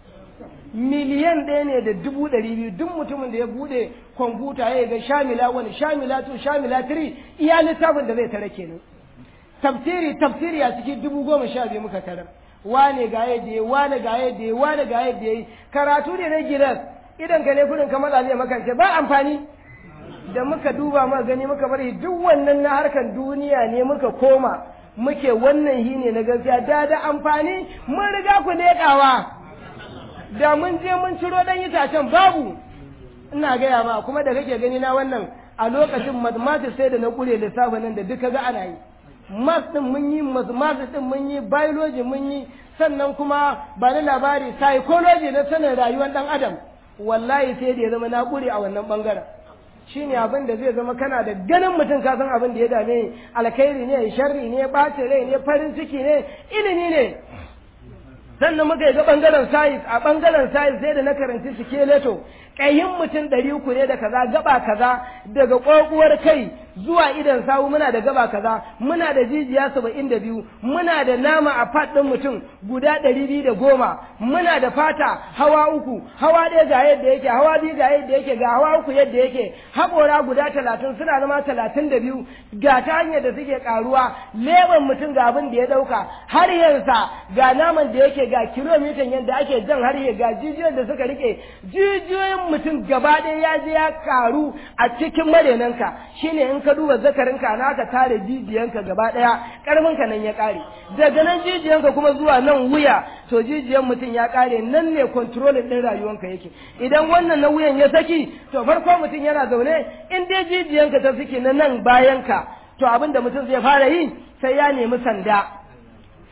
miliyan ɗaya ne da dubu ɗari biyu duk mutumin da ya buɗe kwamfuta ya ga shamila wani shamila tu shamila tiri iya littafin da zai tare kenan tafsiri tafsiri a cikin dubu goma sha biyu muka tarar wane ga yadda ya wane ga yadda ya wane ga yadda ya karatu ne na gidan idan ka ne kudin ka maza ne makance ba amfani da muka duba muka gani muka bari duk wannan na harkar duniya ne muka koma muke wannan hi ne na gaskiya da da amfani mun riga ku leƙawa da mun je mun ciro dan itacen babu ina gaya ma kuma da kake gani na wannan a lokacin mathematics sai da na kure lissafin nan da duka ga ana yi maths din mun yi mathematics din mun yi biology mun yi sannan kuma ba na labari psychology na sanin rayuwar dan adam wallahi sai da ya zama na kure a wannan bangaren shine abin da zai zama kana da ganin mutum ka san abin da ya dame alkhairi ne sharri ne ɓace rai ne farin ciki ne ilimi ne sannan muka yi ga ɓangaren sayis a ɓangaren sayis sai da na karanci skeleto ƙayin mutum ɗari uku ne da kaza gaba kaza daga ƙwaƙuwar kai zuwa idan sawu muna da gaba kaza muna da jijiya saba'in da biyu muna da nama a fat ɗin mutum guda ɗari biyu da goma muna da fata hawa uku hawa ɗaya ga yadda yake hawa biyu ga yadda yake ga hawa uku yadda yake haƙora guda talatin suna zama talatin da biyu ga ta hanyar da suke ƙaruwa leban mutum ga abin da ya ɗauka har yansa ga naman da yake ga kilomitan yadda ake jan har ga jijiyoyin da suka rike jijiyoyin mutum gaba ɗaya ya je ya ƙaru a cikin marenanka shine in ka duba zakarinka na ka tare jijiyanka gaba ɗaya ƙarfinka nan ya ƙare daga nan jijiyanka kuma zuwa nan wuya to jijiyan mutum ya ƙare nan ne kontrolin ɗin rayuwanka yake idan wannan na wuyan ya saki to farko mutum yana zaune in dai jijiyanka ta saki na nan bayanka to abin da mutum zai fara yi sai ya nemi sanda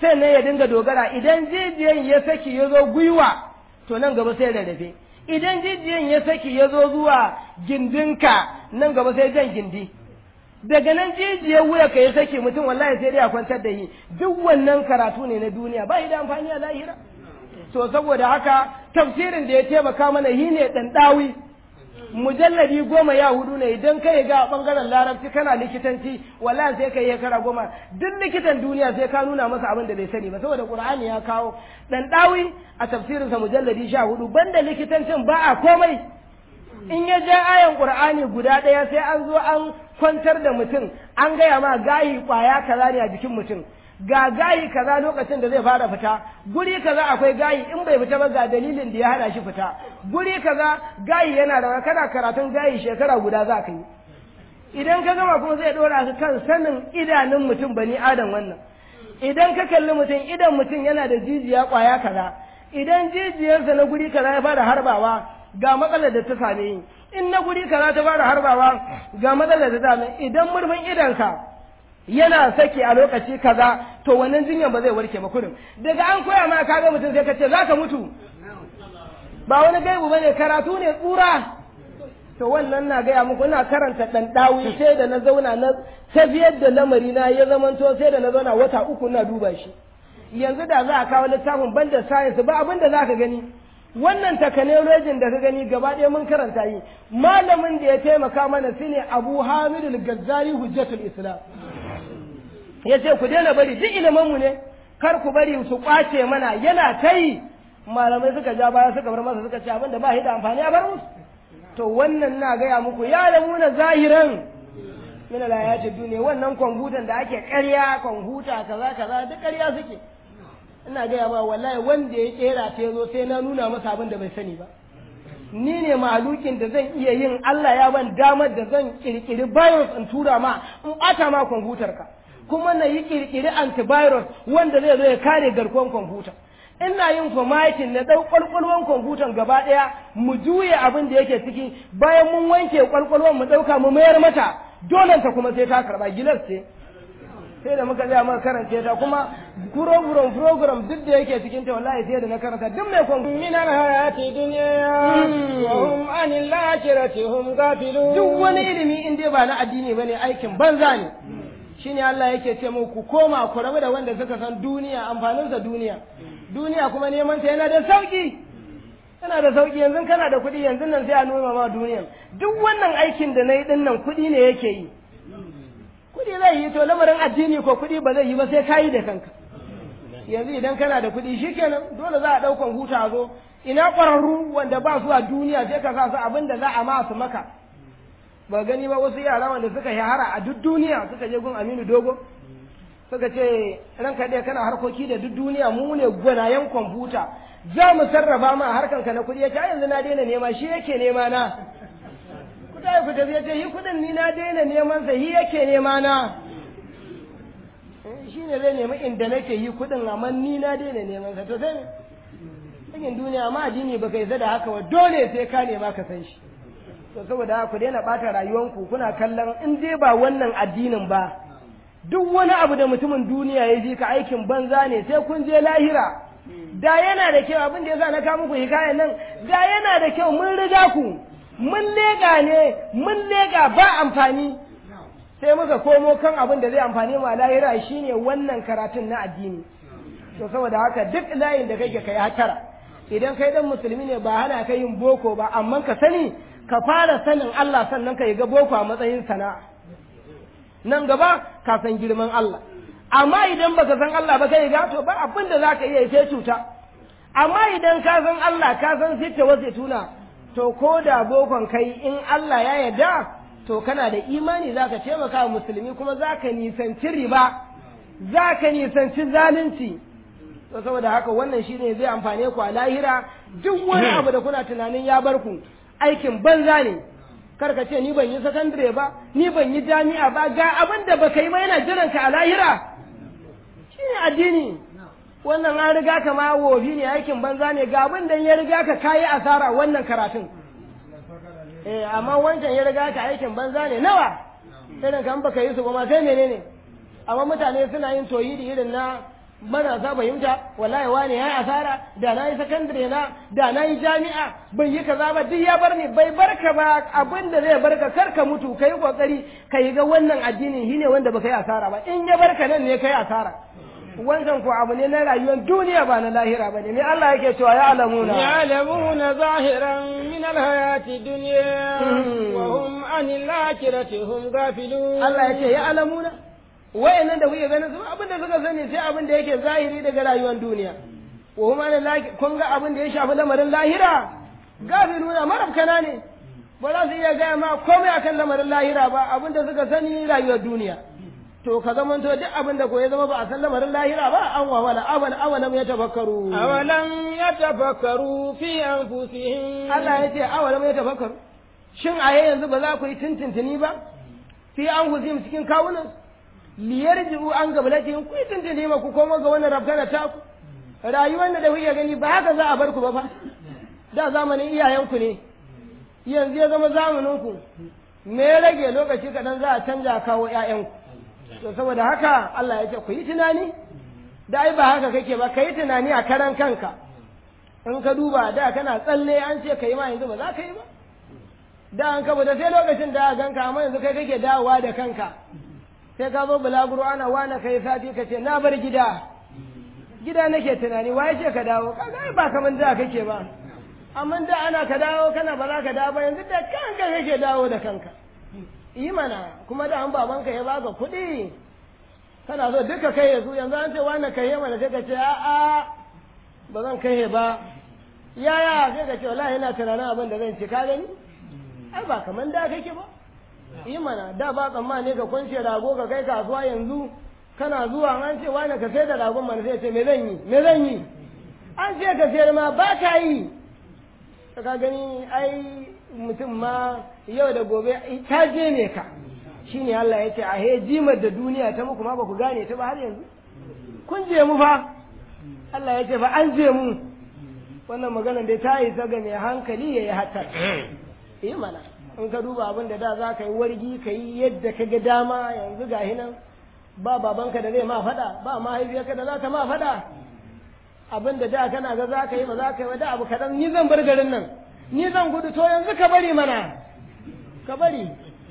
sai ne ya dinga dogara idan jijiyan ya saki ya zo gwiwa to nan gaba sai rarrafe idan jijiyan ya saki ya zo zuwa gindinka nan gaba sai jan gindi daga nan jijiyar wuya ka ya saki mutum wallahi sai dai a kwantar da shi duk wannan karatu ne na duniya ba da amfani a lahira to saboda haka tafsirin da ya taimaka mana shi ne ɗanɗawi mujalladi goma ya hudu ne idan kai ga bangaren larabci kana likitanci wallahi sai kai kara goma duk likitan duniya sai ka nuna masa abin da bai sani ba saboda qur'ani ya kawo dan dawi a tafsirin sa mujalladi sha hudu banda likitancin ba a komai in ya ja ayan qur'ani guda daya sai an zo an kwantar da mutum an gaya ma gayi kwaya kaza ne a jikin mutum ga gayi kaza lokacin da zai fara fita guri kaza akwai gayi in bai fita ba ga dalilin da ya hana shi fita guri kaza gayi yana da kana karatun gayi shekara guda za ka yi idan ka gama kuma zai dora ka kan sanin idanun mutum bani adam wannan idan ka kalli mutum idan mutum yana da jijiya kwaya kaza idan jijiyarsa na guri kaza ya fara harbawa ga matsalar da ta same yi in na guri kaza ta fara harbawa ga matsalar da ta same idan murfin idanka yana saki a lokaci kaza to wannan jinyan ba zai warke ba kurin daga an koya ma kaga mutum sai ka ce zaka mutu ba wani gaibu bane karatu ne tsura to wannan na gaya muku ina karanta dan dawi sai da na zauna na tafiyar da lamari na ya zamanto sai da na zauna wata uku na duba shi yanzu da za a kawo littafin banda science ba abin da zaka gani wannan takanolojin da ka gani gaba ɗaya mun karanta yi malamin da ya taimaka mana shine Abu Hamidul Gazzali Hujjatul Islam ya ce ku daina bari duk ilimanmu ne kar ku bari su kwace mana yana ta yi malamai suka ja baya suka bar masa suka ce abin da ba shi da amfani a bar musu to wannan na gaya muku ya da muna zahiran min alayati duniya wannan kwamfutan da ake ƙarya kwamfuta kaza kaza duk ƙarya suke ina gaya ba wallahi wanda ya kera ta zo sai na nuna masa abin da bai sani ba ni ne malukin da zan iya yin Allah ya ban damar da zan kirkiri virus in tura ma in ɓata ma kwamfutar ka kuma na yi kirkiri antivirus wanda zai zo ya kare garkuwar kwamfuta ina yin formatting na ɗau ƙwalƙwalwan kwamfutan gaba ɗaya mu juye abin da yake ciki bayan mun wanke ƙwalƙwalwan mu ɗauka mu mayar mata dole ta kuma sai ta karɓa gilas ce sai da muka tsaya muka karance ta kuma program program duk da yake cikin ta wallahi sai da na karanta duk mai kwamfuta min alhayati dunya wa hum anil akhirati hum ghafilun duk wani ilimi in dai ba na addini bane aikin banza ne shine Allah yake ce mu ku koma ku rabu da wanda suka san duniya amfaninsa duniya duniya kuma neman ta yana da sauki yana da sauki yanzu kana da kuɗi yanzu nan sai a noma ma duniya duk wannan aikin da na yi ɗin nan kuɗi ne yake yi kuɗi zai yi to lamarin addini ko kuɗi ba zai yi ba sai ka yi da kanka yanzu idan kana da kuɗi shikenan dole za a ɗaukan huta a zo ina ƙwararru wanda ba su a duniya sai ka sa su abin da za a ma su maka ba gani ba wasu yara wanda suka shahara a duk duniya suka je gun Aminu Dogo suka ce ranka ɗaya kana harkoki da duk duniya mu ne gwanayen kwamfuta za mu sarrafa ma harkan ka na kuɗi ya ce yanzu na daina nema shi yake nema na kuɗa ya fita ya ce yi kuɗin ni na daina neman sa shi yake nema na shi ne zai nemi inda nake yi kuɗin amma ni na daina neman sa to sai cikin duniya ma addini baka yi da haka wa dole sai ka nema ka san shi to saboda ku daina ɓata rayuwanku kuna kallon in dai ba wannan addinin ba duk wani abu da mutumin duniya ya ji ka aikin banza ne sai kun je lahira da yana da kyau abin da yasa na kawo muku hikayen nan da yana da kyau mun riga ku mun lega ne mun lega ba amfani sai muka komo kan abin da zai amfani mu a lahira shine wannan karatun na addini to saboda haka duk layin da kake kai hatara idan kai dan musulmi ne ba hana ka yin boko ba amma ka sani ka fara sanin Allah sannan ka yi ga boko a matsayin sana'a nan gaba ka san girman Allah amma idan baka san Allah ba kai ga to ba abin da zaka iya sai cuta amma idan ka san Allah ka san sitta wasu tuna to ko da bokon kai in Allah ya yarda to kana da imani zaka taimaka wa musulmi kuma zaka nisanci riba zaka nisanci zalunci to saboda haka wannan shine zai amfane ku a lahira duk wani abu da kuna tunanin ya bar ku aikin banza ne kar ka ce ni ban yi sakandare ba ni ban yi jami'a ba ga abin da baka yi ba yana jiran ka a lahira shine addini wannan an riga ka ma wofi ne aikin banza ne ga abin da ya riga ka kayi asara wannan karatun eh amma wancan ya riga ka aikin banza ne nawa irin kan baka yi su ba ma sai menene amma mutane suna yin toyidi irin na mana za fahimta wallahi wani ya yi asara da na yi sakandare na da na yi jami'a bai yi kaza ba duk ya bar ni bai barka ba abin da zai barka kar ka mutu ka yi kokari ka yi ga wannan addinin shine wanda baka yi asara ba in ya barka nan ne ka yi asara wancan ko abu ne na rayuwar duniya ba na lahira ba ne me Allah yake cewa ya alamuna يعلمون ظاهرا من الحياة الدنيا وهم عن الآخرة هم غافلون Allah ya ce ya alamuna wayannan da kuke ganin su abin da suka sani sai abin da yake zahiri daga rayuwar duniya wa huma na laki kun ga abin da ya shafi lamarin lahira gafiluna marabkana ne ba za su iya gaya ma komai akan lamarin lahira ba abin da suka sani rayuwar duniya to ka zaman to duk abin da ko ya zama ba a san lamarin lahira ba an wawala awan awalam ya tafakkaru أولم يتفكروا في أنفسهم Allah ya ce awalam ya tafakkaru shin a yanzu ba za ku yi tintintini ba fi an huzim cikin kawunan liyarji'u an gablatin ku yi tintini ma ku koma ga wannan rabkana ta ku rayuwar da kuke gani ba haka za a bar ku ba fa da zamanin iyayenku ne yanzu ya zama zamanin ku me ya rage lokaci kaɗan za a canja kawo ƴaƴanku to saboda haka Allah ya ce ku yi tunani da ai ba haka kake ba ka yi tunani a karan kanka in ka duba da kana tsalle an ce ka yi ma yanzu ba za ka yi ba da an kaba da sai lokacin da aka ganka amma yanzu kai kake dawowa da kanka sai ka zo bulaguro ana wane kai sati ka ce na bar gida gida nake tunani waye ce ka dawo kaga ai ba kaman da kake ba amma da ana ka dawo kana ba za ka dawo ba yanzu da kanka kake dawo da kanka yi mana kuma da an babanka ya baka kuɗi kana so duka kai ya su yanzu an ce wane kai mana sai ka ce a'a ba zan kai ba yaya sai ka ce wallahi ina tunanin abin da zan ci ka gani ai ba kaman da kake ba yi mana da ba tsammani ka kwance rago ka kai kasuwa yanzu kana zuwa an ce wani ka sai da ragon mana sai ce me zan yi me zan yi an ce ka sayar ma ba ka yi ka gani ai mutum ma yau da gobe ta je ne ka shine Allah ya ce a he jimar da duniya ta muku ma ba ku gane ta ba har yanzu kun je mu fa Allah ya ce fa an je mu wannan magana dai ta yi ga mai hankali ya yi hatar yi mana in ka duba abin da da za ka yi wargi ka yi yadda ka ga dama yanzu ga hinan ba babanka da zai ma faɗa ba mahaifiyarka da za ta ma faɗa abin da da kana ga za ka yi ba za ka yi ba da abu kaɗan ni zan bar garin nan ni zan gudu to yanzu ka bari mana ka bari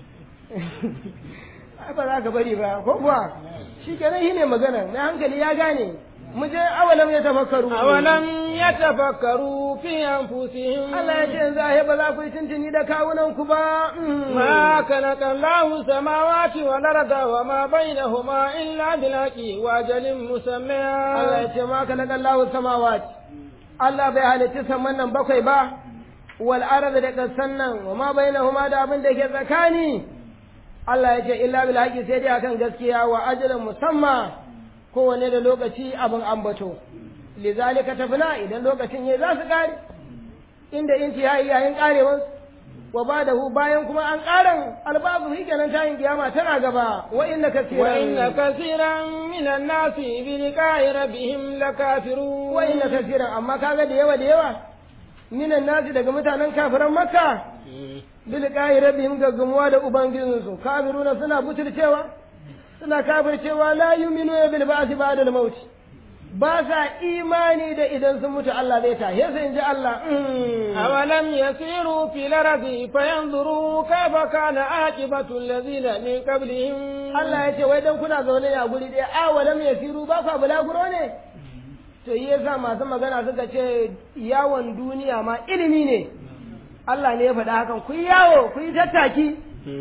ba za ka bari ba ko kuwa shi kenan shi ne magana na hankali ya gane mu je awalam ya tafakkaru أولم يتفكروا في أنفسهم Allah ya ce yanzu a ba za ku yi tuntuni da kawunan ku ba ما خلق الله السماوات والأرض وما بينهما إلا بالحق وأجل مسمى Allah ya ce ma ka naga Allahu samawati Allah bai halitta saman nan bakwai ba wal arda da kasan nan wa ma bainahuma da abin da ke tsakani Allah ya ce illa bil haqi sai dai akan gaskiya wa ajalin musamma kowane da lokaci abin ambato lizalika tafna idan lokacin yayi za su kare inda inci yayi yayin karewar wa badahu bayan kuma an karan albabu shi kenan tayin kiyama tana gaba wa inna kasiran وإن كثيرا من الناس بلقاء ربهم لكافرون wa inna kasiran amma kaga da yawa da yawa minan nasi daga mutanen kafiran makka bil qahi rabbihim gaggamuwa da ubangijinsu kafiruna suna butulcewa suna kafircewa la yu'minu bil ba'thi ba'da al maut ba sa imani da idan sun mutu Allah zai tahe su inji Allah mm. أولم يسيروا في الأرض فينظروا كيف كان عاقبة الذين من قبلهم Allah ya ce wai dan kuna zaune ne a guri ɗaya awalam yasiru ba sa bulaguro ne to yi yasa masu magana suka ce yawon duniya ma ilimi ne Allah ne ya faɗa hakan ku yi yawo ku yi tattaki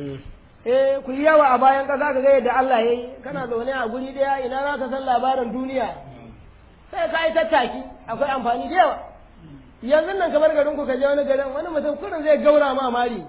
eh ku yi yawo a bayan ƙasa ka ga yadda Allah ya yi kana zaune a guri ɗaya ina za ka san labarin duniya sai ka yi tattaki akwai amfani da yawa yanzu nan kamar garin ku ka je wani garin wani mutum kurin zai gaura ma mari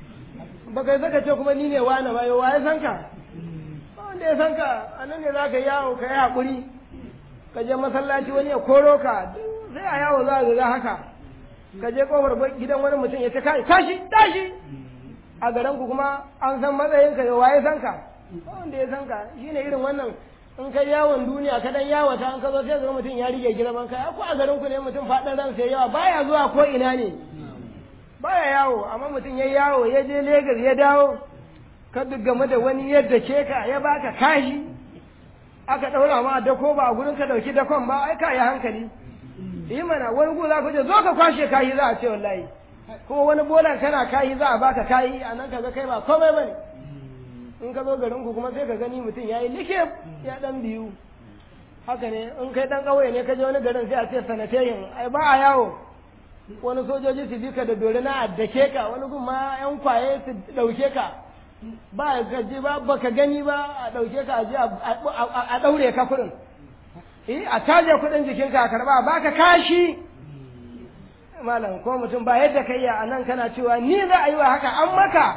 baka saka ce kuma ni ne wani ba yau waye san ka ba wanda ya san ka a nan ne za ka yi yawo ka yi haƙuri ka je masallaci wani ya koro ka sai a yawo za ka ga haka ka je kofar gidan wani mutum ya ce kai tashi tashi a garin ku kuma an san matsayin ka yau waye san ka ba wanda ya san ka shine irin wannan in kai yawon duniya ka dan yawata an ka zo sai ga mutum ya rige girman kai ko a garin ku ne mutum faɗin ran sai yawa baya zuwa ko ina ne baya yawo amma mutum ya yawo ya je Legas ya dawo ka game da wani yadda ke ka ya baka kashi aka ɗaura ma dako ba a gurin ka ɗauki dakon ba ai ka yi hankali yi mana wani gu za ku je zo ka kwashe kayi za a ce wallahi kuma wani bolan kana kayi za a baka kayi a nan ka ga kai ba komai bane in ka zo garin ku kuma sai ka gani mutum ya yi like ya dan biyu haka ne in kai dan ƙauye ne ka je wani garin sai a ce sanatayin ai ba a yawo wani sojoji su bi ka da dore na addake ka wani gun ma yan kwaye su ɗauke ka ba ka ji ba baka gani ba a ɗauke ka a je a ɗaure ka kuɗin eh a taje kuɗin jikinka a karɓa ba ka kashi malam ko mutum ba yadda kai ya anan kana cewa ni za a yi wa haka an maka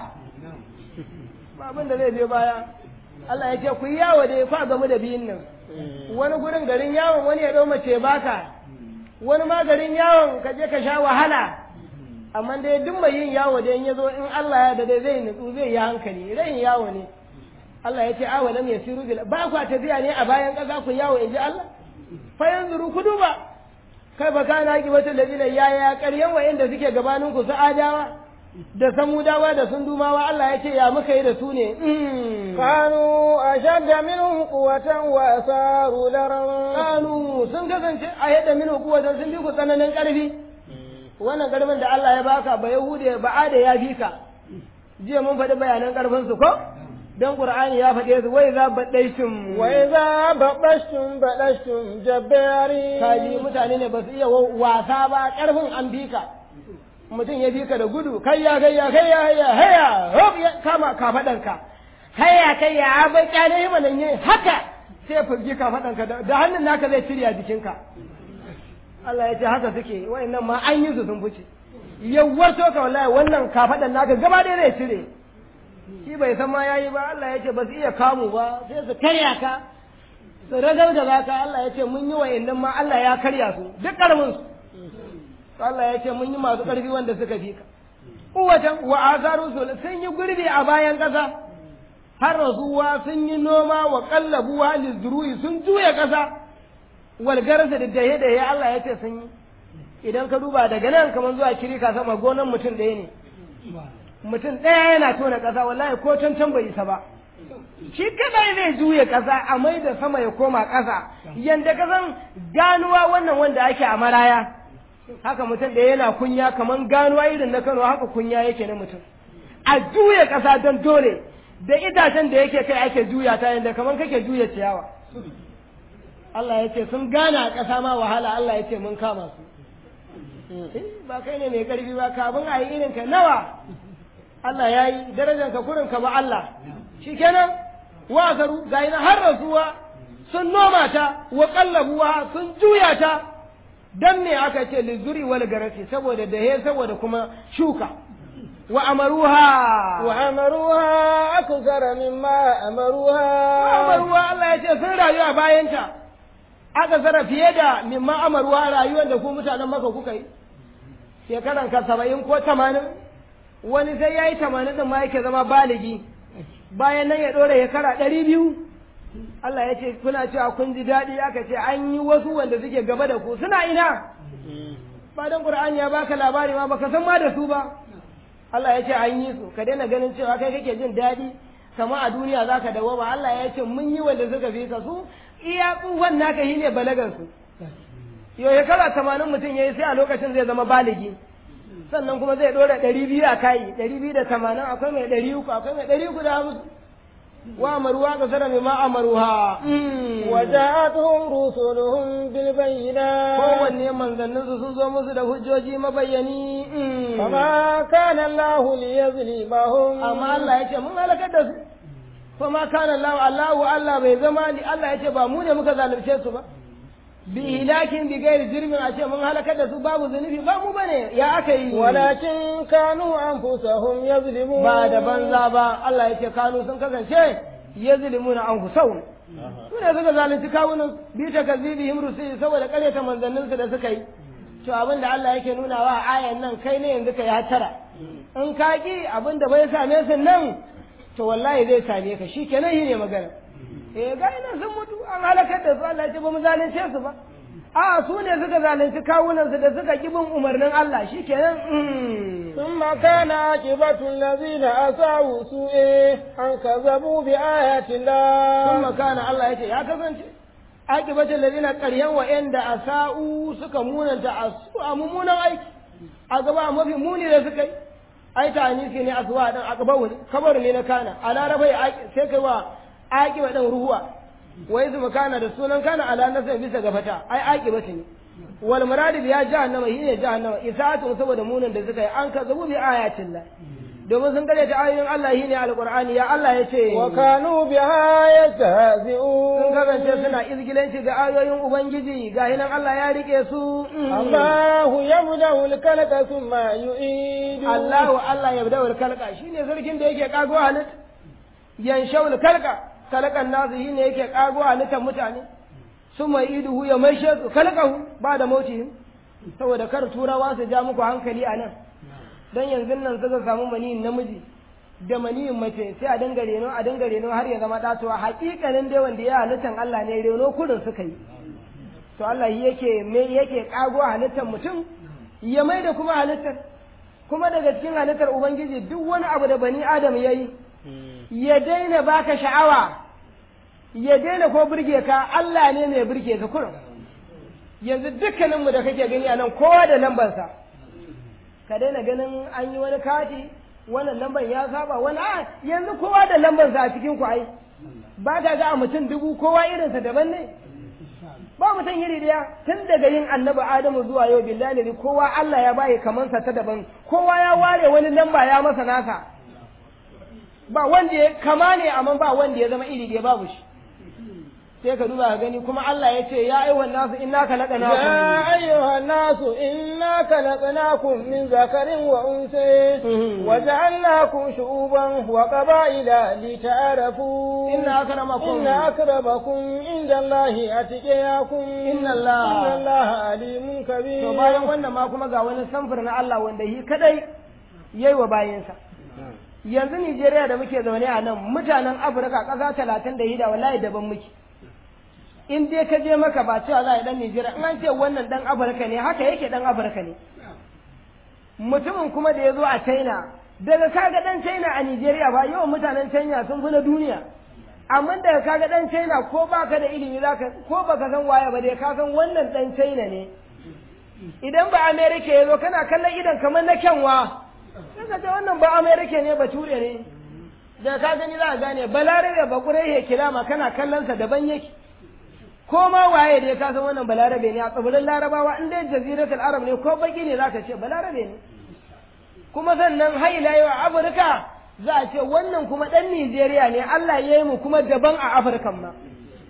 ba abin da zai je baya Allah ya ce ku yi yawo da ya fa gamu da biyun nan wani gurin garin yawon wani ya ɗau mace baka wani ma garin yawon ka je ka sha wahala amma dai duk mai yin yawo da in ya zo in Allah ya dade zai nutsu zai yi hankali rayin yawo ne Allah ya ce awa lam yasiru bil ba ku tafiya ne a bayan ƙasa ku yawo in ji Allah fa yanzuru ku duba kai ba kana ki wata ladina ya ya ƙaryan wa'inda suke gabanin ku su adawa da samudawa da sundumawa Allah ya ce ya muka yi da su ne kanu ashadda minhum quwwatan wa asaru laram kanu sun kasance a yadda minhum quwwatan sun bi ku tsananin ƙarfi wannan ƙarfin da Allah ya baka ba yahude ba ada ya fi ka jiya mun faɗi bayanan ƙarfin su ko dan qur'ani ya faɗe su wai za baɗaishtum wai za baɗaishtum baɗaishtum jabbari kaji mutane ne ba su iya wasa ba ƙarfin an fi ka mutum ya bi ka da gudu kayya kayya kayya kayya haya hop ya kama kafaɗanka haya kayya a bai kyale yi mana ne haka sai furgi kafaɗanka da hannun naka zai cire a jikinka Allah ya ce haka suke wa'annan ma an yi su sun fice yawwar to ka wallahi wannan kafaɗan naka gaba ɗaya zai cire shi bai san ma yayi ba Allah ya ce ba su iya kamu ba sai su karya ka su ragargaza ka Allah ya ce mun yi wa'annan ma Allah ya karya su duk ƙarfin su Allah ya ce mun yi masu ƙarfi wanda suka fi ka. Kuwatan wa azaru sun yi gurbi a bayan ƙasa, har rasuwa sun yi noma wa ƙallabuwa lizuruyi sun juya ƙasa, walgarsa da dahe da ya Allah ya ce sun yi. Idan ka duba daga nan kamar zuwa kirika sama gonan mutum ɗaya ne. Mutum ɗaya yana tona ƙasa wallahi ko can can bai isa ba. Shi kadai zai juya ƙasa a mai da sama ya koma ƙasa, yanda kasan ganuwa wannan wanda ake a maraya. haka mutum da yana kunya kaman ganuwa irin na Kano haka kunya yake na mutum a juya ƙasa don dole da itacen da yake kai ake juya ta yadda kaman kake juya ciyawa Allah ya ce sun gana a ƙasa ma wahala Allah ya ce mun kama su ba kai ne mai ƙarfi ba kafin a yi irin ka nawa Allah ya yi darajar ka kurin ka ba Allah shikenan wa garu ga har rasuwa sun noma ta wa kallabuwa sun juya ta dan me aka ce lizuri wal garasi saboda dahe saboda kuma shuka wa amaruha wa amaruha akthara mimma amaruha wa amaruha Allah ya ce sun rayu a bayanta aka zara fiye da mimma amaruha rayuwar da ku mutanen maka kuka yi shekaran ka saba'in ko tamanin wani sai ya yi tamanin din ma yake zama baligi bayan nan ya ɗora shekara ɗari biyu Allah ya ce kuna cewa kun ji daɗi aka ce an yi wasu wanda suke gaba da ku suna ina ba dan Qur'ani ya baka labari ma baka san ma da su ba Allah ya ce an yi su ka daina ganin cewa kai kake jin daɗi kama a duniya zaka dawo ba Allah ya ce mun yi wanda suka fi ka su iya tsufan naka shi ne balagan su yau shekara tamanin mutum ya yi sai a lokacin zai zama baligi sannan kuma zai ɗora ɗari biyu a kayi ɗari biyu da tamanin akwai mai ɗari uku akwai mai ɗari uku da hamsin وأمروا أكثر مما أمروها وجاءتهم رسلهم بالبينات kowanne manzanninsu sun zo musu da hujjoji mabayyani فما كان الله ليظلمهم amma Allah ya ce mun halakar da su fama kana Allah Allahu Allah bai zama ni Allah ya ce ba mu ne muka zalunce su ba bi hilakin bi gairi jirmin a ce mun halakar da su babu zunubi ba mu bane ya aka yi ولكن كانوا أنفسهم يظلمون ba da banza ba Allah ya ce kanu sun kasance yazlimuna anfusahum su ne suka zalunci kawunan bi ta kazibihim rusuli saboda karyata manzanninsu da suka yi to abin da Allah yake nuna wa ayan nan kai ne yanzu ka yi hatara in ka ki abin da bai same su nan to wallahi zai same ka shi kenan shi ne magana eh ga ina sun mutu an halakar da su Allah ya ce ba mu zalunce su ba a su ne suka zalunci kawunansu da suka ki bin umarnin Allah shi kenan ثم كان عاقبة الذين أساءوا سوء أن كذبوا بآيات الله ثم makana Allah ya ce ya kasance aqibatul ladina qaryan wa inda asau suka munanta asu a mummunan aiki a gaba mafi muni da suka yi ai ta anisi ne aswa dan aqbawu ne kabar ne na kana a larabai sai kai wa aqiba dan ruhuwa wai su makana da sunan kana ala nasa bisa ga fata ai aqibatu ne wal murad ya jahannama shine jahannama isa'atu saboda munin da suka yi an ka zabu bi ayatin la domin sun gare ta ayoyin Allah shine alqur'ani ya Allah ya ce wa kanu biha yastahzi'un sun kasance suna izgilanci ga ayoyin ubangiji ga hinan Allah ya rike su Allahu yabda'u al-khalqa thumma yu'idu Allahu Allah yabda'u al-khalqa shine sarkin da yake kago halitta yanshau al-khalqa khalqan nasu shine yake kago halittar mutane summa iduhu ya maishe su khalqahu ba da mautihim saboda kar turawa su ja muku hankali a nan dan yanzu nan suka samu maniyin namiji da maniyin mace sai a dinga reno a dinga reno har ya zama datuwa hakikanin dai wanda ya halittan Allah ne reno kurin suka yi to Allah yake me yake kago halittar mutum ya mai da kuma halittar kuma daga cikin halittar ubangiji duk wani abu da bani adam ya yi ya daina baka sha'awa ya daina ko burge ka Allah ne mai burge ka kurin yanzu dukkaninmu da kake gani a nan kowa da lambarsa ka daina ganin an yi wani kati wannan lambar ya saba wani a yanzu kowa da lambarsa a cikin ku ai ba ka ga a mutum dubu kowa irinsa daban ne ba mutum iri daya tun daga yin annabi adamu zuwa yau billahi ne kowa Allah ya baye kamansa ta daban kowa ya ware wani lamba ya masa nasa ba wanda ya kama ne amma ba wanda ya zama iri daya babu shi sai ka duba ka gani kuma Allah ya ce ya ayyuhan nasu inna khalaqnakum ya ayyuhan nasu inna khalaqnakum min zakarin wa unsa wa ja'alnakum shu'uban wa qaba'ila lita'arafu inna akramakum inna akramakum inda Allahi atqiyakum inna Allah inna Allaha alimun kabir to bayan wannan ma kuma ga wani samfur na Allah wanda shi kadai yayi wa bayinsa yanzu Nijeriya da muke zaune a nan mutanen Afirka ƙasa talatin da hida wallahi daban muke in dai ka je maka ba cewa za a yi dan Nijeriya in an ce wannan dan Afirka ne haka yake dan Afirka ne mutumin kuma da ya zo a China daga kaga dan China a Nijeriya ba yawan mutanen China sun fi na duniya amma daga kaga dan China ko baka da ilimi zaka ko baka san waye ba dai ka san wannan dan China ne idan ba America ya zo kana kallon idan kamar na kyanwa sai ka ce wannan ba America ne ba ture ne da ka gani za ka gane balarabe ba kurai kilama kana kallon sa daban yake ko ma waye da ka san wannan balarabe ne a tsibirin larabawa in dai jaziratul arab ne ko baki ne zaka ce balarabe ne kuma sannan haila yau a afirka za a ce wannan kuma dan nijeriya ne allah ya yi mu kuma daban a afirkan ma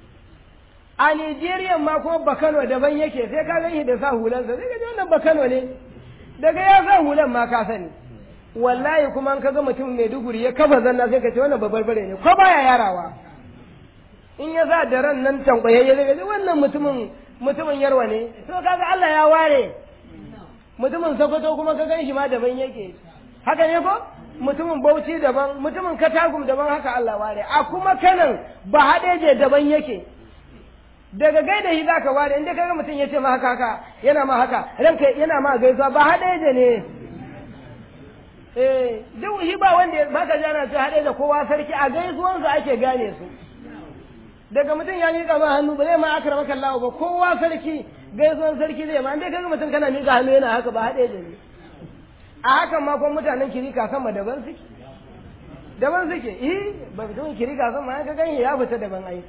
a nijeriya ma kuma bakano daban yake sai ka gani da sa hulansa sai ka ji wannan bakano ne daga ya sa hulan ma ka sani wallahi kuma an kaga mutum mai duguri ya kafa zanna sai ka ce wannan babarbare ne ko baya yarawa in ya sa da ran nan tankwayayye zai gaji wannan mutumin mutumin yarwa ne to kaga Allah ya ware mutumin Sokoto kuma ka gan shi ma daban yake haka ne ko mutumin Bauchi daban mutumin Katagum daban haka Allah ware a kuma kanan ba haɗeje daban yake daga gaida shi zaka ware inda kaga mutum ya ce ma haka haka yana ma haka ranka yana ma gaisuwa ba haɗeje ne eh duk shi ba wanda baka jana ce haɗeje kowa sarki a gaisuwansa ake gane su daga mutum ya miƙa ma hannu ba zai ma akara maka Allah ba kowa sarki gaisuwan sarki zai ma dai kaga mutum kana miƙa hannu yana haka ba haɗe da ni a hakan ma kuma mutanen kirika sama daban suke daban suke eh ba mutum kirika sama ka ganye ya fita daban ai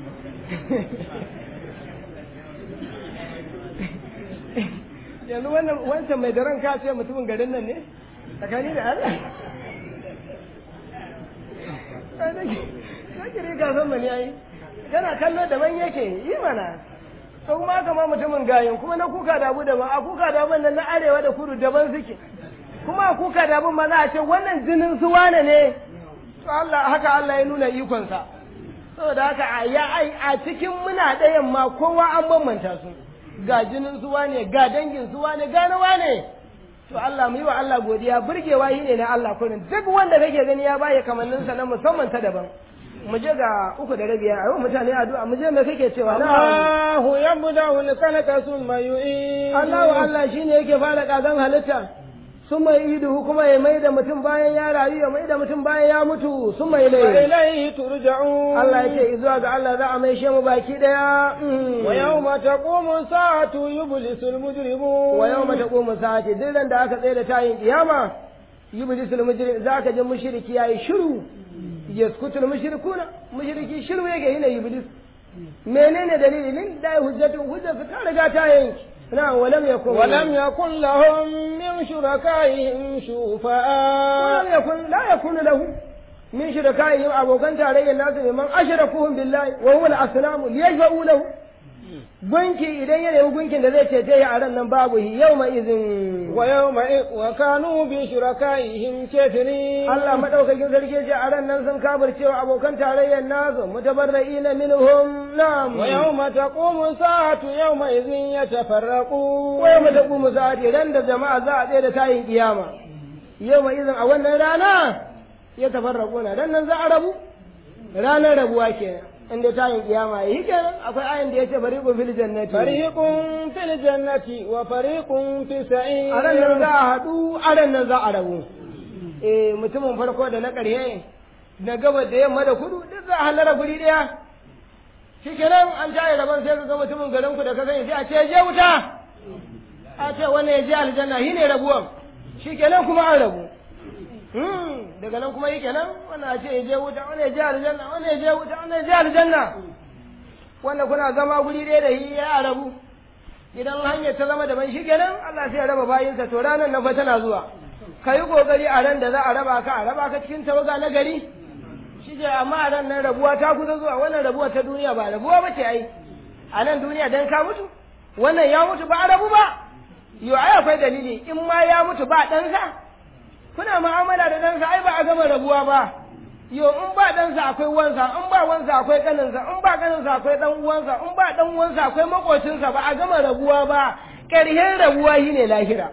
yanzu wannan wancan mai daren ka ce mutumin garin nan ne tsakani da Allah ka kirika sama ne ai kana kallo daban yake yi mana to kuma haka ma mutumin gayin kuma na kuka dabu daban a kuka dabun nan na arewa da kudu daban suke kuma a kuka dabun ma za a ce wannan jinin su wane ne to Allah haka Allah ya nuna ikonsa saboda haka a ya ai a cikin muna ɗayan ma kowa an bambanta su ga jinin su wane ga dangin su wane ga na wane to Allah mu yi wa Allah godiya burgewa yi ne na Allah kurin duk wanda kake gani ya baya kamanninsa na musamman ta daban mu je ga uku da rabiya a yau mutane addu'a mu je me kake cewa na Allahu yabda'u al-khalqa thumma yu'id Allahu Allah shine yake fara kagan halitta sun mai iduhu kuma ya mai da mutum bayan ya rayu ya mai da mutum bayan ya mutu sun mai lai وإليه ترجعون Allah ya ce zuwa ga Allah za a mai mu baki daya ويوم تقوم الساعة يبلس المجرمون wa yau mata ƙoma sa'ati duk ran da aka tsaye da tayin kiyama yublisul mujrim za ka ji mushriki yayi shiru yaskutul mushrikuna mushriki shiru yake yana iblis menene dalili min da hujjatu hujjatu ta riga ta yanki na walam yakun ولم يكن لهم من شركائهم شفعاء ولم يكن لا يكون له من شركائهم abokan tarayyar nasu man ashrakuhum billahi wa huwa al-asnam liyashfa'u lahu gunki idan ya nemi gunkin da zai cece ya a ran nan babu hi yawma izin ويوم وكانوا بشركائهم كافرين Allah madaukakin sarki ce a ran nan sun kafircewa abokan tarayyar nasu mutabarra'ina minhum na'am ويوم تقوم الساعة يومئذ يتفرقون wa yawma taqumu sa'ati ran da jama'a za a tsaye da tayin kiyama yawma izin a wannan rana ya tafarraquna dan nan za a rabu ranar rabuwa kenan inda tayin kiyama yi kenan akwai ayin da yace fariqun fil jannati فريق في الجنة وفريق في السعير a ran nan za a haɗu a ran nan za a rabu eh mutumin farko da na ƙarshe na gaba da yamma da kudu duk za a halara guri ɗaya shi kenan an tayi rabon sai ka ga mutumin garin ku da ka sani sai a ce je wuta a ce wannan ya je aljanna shi ne rabuwan shi kenan kuma an rabu Hmm, daga nan kuma yi kenan wannan a ce ya je wuta wannan ya je aljanna wannan ya je wuta wannan ya je aljanna wannan kuna zama guri ɗaya da shi ya rabu idan hanyar ta zama daban shi kenan Allah sai ya raba bayinsa to ranar nan fa tana zuwa ka yi kokari a ran da za a raba ka a raba ka cikin tawaga na gari shi ke amma a ran nan rabuwa ta kusa zuwa wannan rabuwa ta duniya ba rabuwa ba ce ai a nan duniya dan ka mutu wannan ya mutu ba a rabu ba yo ai akwai dalili in ma ya mutu ba ɗansa kuna mu'amala da ɗansa ai ba a gama rabuwa ba yo in ba ɗansa akwai wansa in ba wansa akwai ƙaninsa in ba ƙaninsa akwai ɗan uwansa in ba ɗan uwansa akwai makocinsa ba a gama rabuwa ba ƙarshen rabuwa shi ne lahira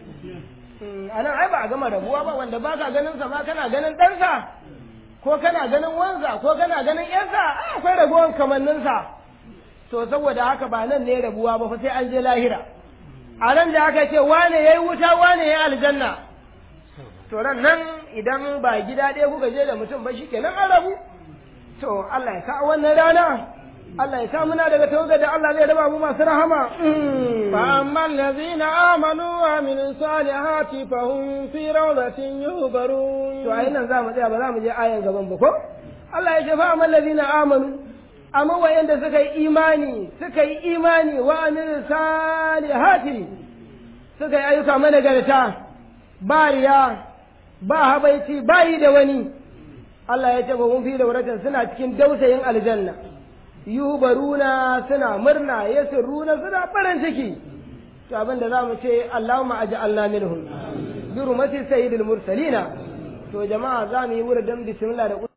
a nan ai ba a gama rabuwa ba wanda ba ka ganin sa ma kana ganin ɗansa ko kana ganin wansa ko kana ganin ƴansa ai akwai rabuwan kamanninsa to saboda haka ba nan ne rabuwa ba fa sai an je lahira a nan da aka ce wane yayi wuta wane yayi aljanna to ran nan idan ba gida ɗaya kuka je da mutum ba shikenan an rabu to Allah ya sa wannan rana Allah ya sa muna daga tawagar da Allah zai raba mu masu rahama فأما الذين آمنوا وعملوا الصالحات فهم في روضة يهبرون to ai nan za mu tsaya ba za mu je ayan gaban ba ko Allah ya ce fa amal ladina amanu amma wayanda suka yi imani suka yi imani wa amil salihati suka yi ayyuka managarta ba riya ba habaici ba yi da wani Allah ya ce ba mun fi da wuratan suna cikin dausayin aljanna yubaruna suna murna yasruna suna farin ciki to abin da zamu ce Allahumma aj'alna minhum bi rumati sayyidil mursalina to jama'a za mu yi wurin bismillah da